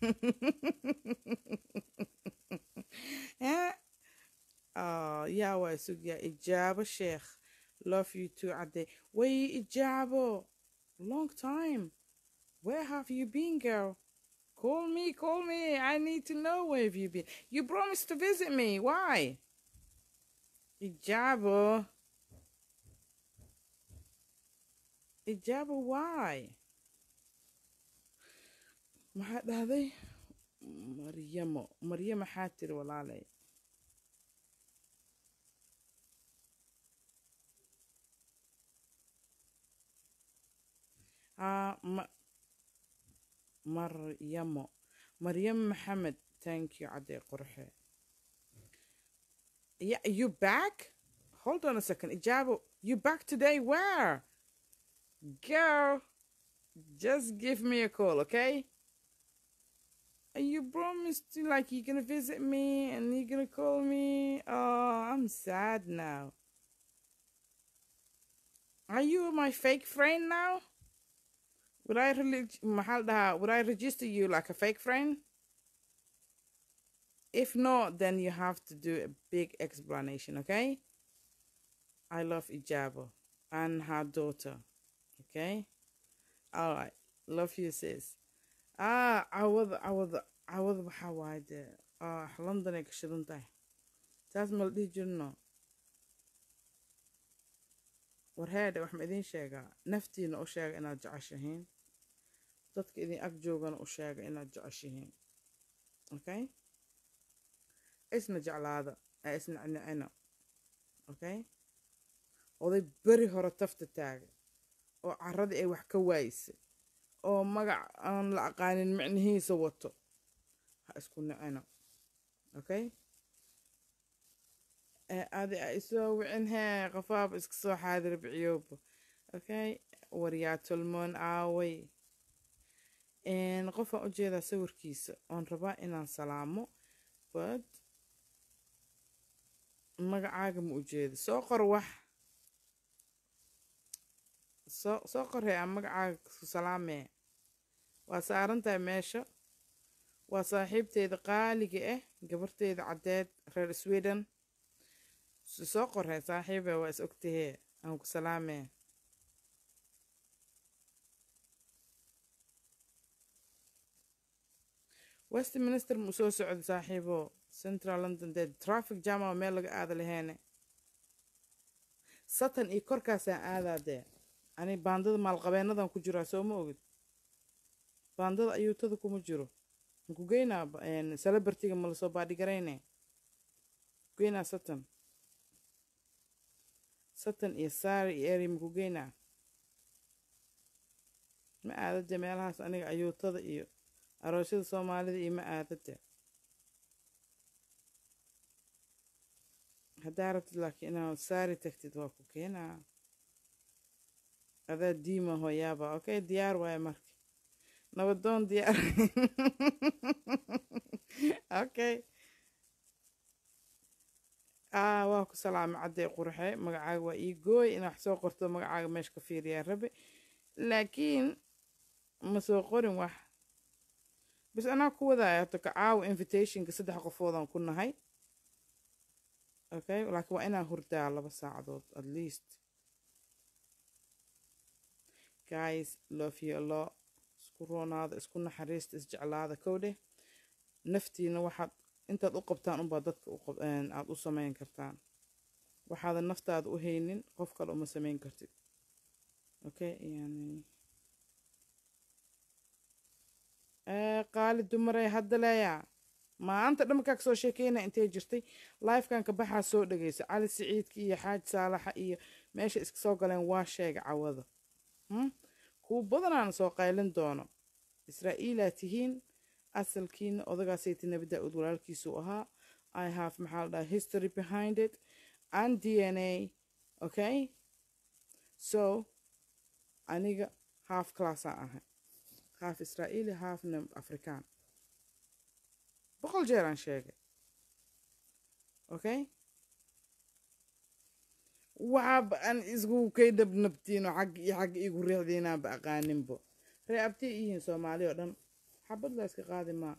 S1: yaa waa sugyaa ijaabo sheekh love you too cadday way ijaabo long time where have you been girl call me call me i need to know where have you been you promised to visit me why ijaabo ijaabo why maxaa dhahday maryamo maryo maxaa tiri walaalay haa ma maryamo maryamo maxamed thank you caddee qorxe yeah you back hold on a second ijaabo you back today where girl just give me a call okay and you promised to, like you're gonna visit me and you're gonna call me oh i'm sad now are you my fake friend now would I really, maxaa la dhahaa, would I register you like a fake friend? If not, then you have to do a big explanation, okay? I love Ijabo and her daughter, okay? All right, love you, sis. Ah, عوض عوض عوض waxaa waaye dee ah London ay ka shidan tahay taas ma la dhihi jirno war heedhe wax ma idiin sheegaa naftiina u sheega inaad jeceshihiin dadka idin ag joogana u sheega inaad jeceshihiin okay isna jeclaada ee isna nicina okay oday beri hore tafta taaga oo caradii ay wax ka waaysa oo magac aan la aqaanin micnihiisa wato ha isku nicino okay ee adi a isoo wicin hee qofaaba iska soo xaadir biciyooba okay waryaa tolmoon aaway qofaan u jeedaa sawirkiisa oon rabaa inaan salaamo but magacaaga ma u jeedo soo qor wax soo soo qoree aan magacaaga ku salaamee waa saaran tahay meesha waa saaxiibteyda qaaliga ah gabarteyda caddeed reer sweden soo qoree saaxiibe waa is ogtahee aan ku salaamee westminster mu soo socdo saaxiibo central london dee traffic jam oo meel laga aada laheene satan iyo korkaasaan aadaa dee ani baandada maalqabeenadan ku jiraa soo ma ogid baandada ayuutada kuma jiro maku geynaa celebrityga ma lasoo baadhigarayne geynaa satan satan iyo saari iyo eri maku geynaa ma aadade meelahaas aniga ayuutada iyo aroosyada soomaalida iyo ma aadade haddaa rabtid laakiin inaad saari tagtid waa ku keenaa adaa diima hooyaaba okay diyaar waaye marka nabadoon diyaar okay ah waa ku salaamay caddee qurxe magacaaga waa ii gooy inaa wax soo qorto magacaaga meesha ka fiiriyaa rabe laakiin ma soo qorin wax bas anaa ku wadaaya hata ka caawa invitationka saddex qofoodan ku nahay okay laakiin waa inaan hurdaa laba saacadood at least guys love you a lot isku roonaada isku naxariista isjeclaada kowdhe naftiina waxaad intaad u qabtaan unbaa dadka aad u samayn kartaan waxaadan naftaada u haynin qof kale uma samayn kartid okay yani qaali dumarey hadda leeyaa maanta dhamarkaa kasoo sheekeynaya intay jirtay lifekan ka baxaa soo dhageysa cali siciidka iyo xaaji saalaxa iyo meesha iska soo galeen waa sheega cawada kuwa badanaana soo qaylin doono israa'iilaa tihiin asalkiina odagaasayta nabi daa-uud walaalkiisuu ahaa i have maxaa la dhaha history behind it and d n a okay so aniga half classaan ahay half israa'iili halfna afrikaan boqol jeer aan sheegay okay waxaaba aan isgu kay dhabnabtiino xag iyo xag igu riixdiinaanba aqaaninbo ree abtay iyihiin soomaali oo dhan xabad la iska qaadi maa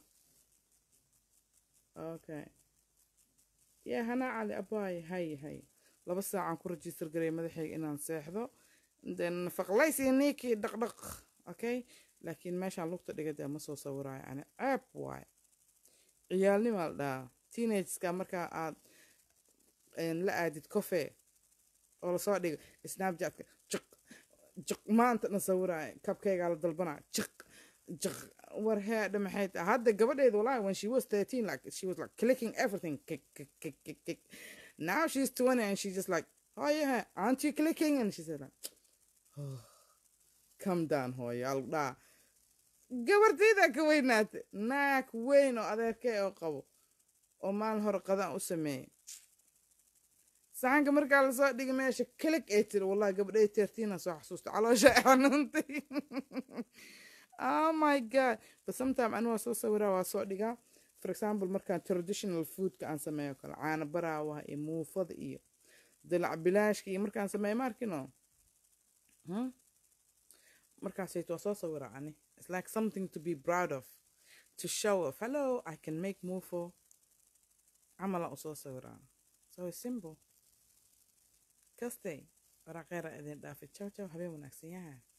S1: okay yaa hanaa cali abaay hay hay laba saacaan ku register garay madaxayga inaan seexdo then faqlays iyo niikii dhaqdhaq okay laakiin meeshaan lugta dhigada ma soo sawiraayo ani ceeb waaye ciyaalnimaa la dhahaa teenageska markaa aad la aadid cofe oo lasoo dhigo snapchatka jiq jiq maanta na sawiraayo kabkaygaa la dalbanaa jiq jiq war heedha maxay tahay hadda gabadheeda wallahi when she was 13 like she was like clicking everything kick kick kick kick kick now she's 20 and she's just like oh yeah aren't you clicking and she said like oh, come down hooyo aldhaa gabardaydaa ka weynaatay naag weyn oo adeerkay oo qabo oo maalin hore qadaan u sameeyey saxanka markaa lasoo dhigay meesha kilig ay tiri wallahi gabadhay teertiina soo xasuusta caloosha ay xanuuntay oh my god but sometime anigu waa soo sawiraa waa soo dhigaa for example markaan traditional foodka aan sameeyo kale caana baraawaha iyo muufada iyo dalac bilaashka iyo markaan sameeyo ma arkino markaasayt waa soo sawiraa ani it's like something to be proud of to show off hello i can make muufo camalaan usoo sawiraa so it's simple kastay waraaqeera idin dhaafay jaw jaw habeen wanaagsan yaha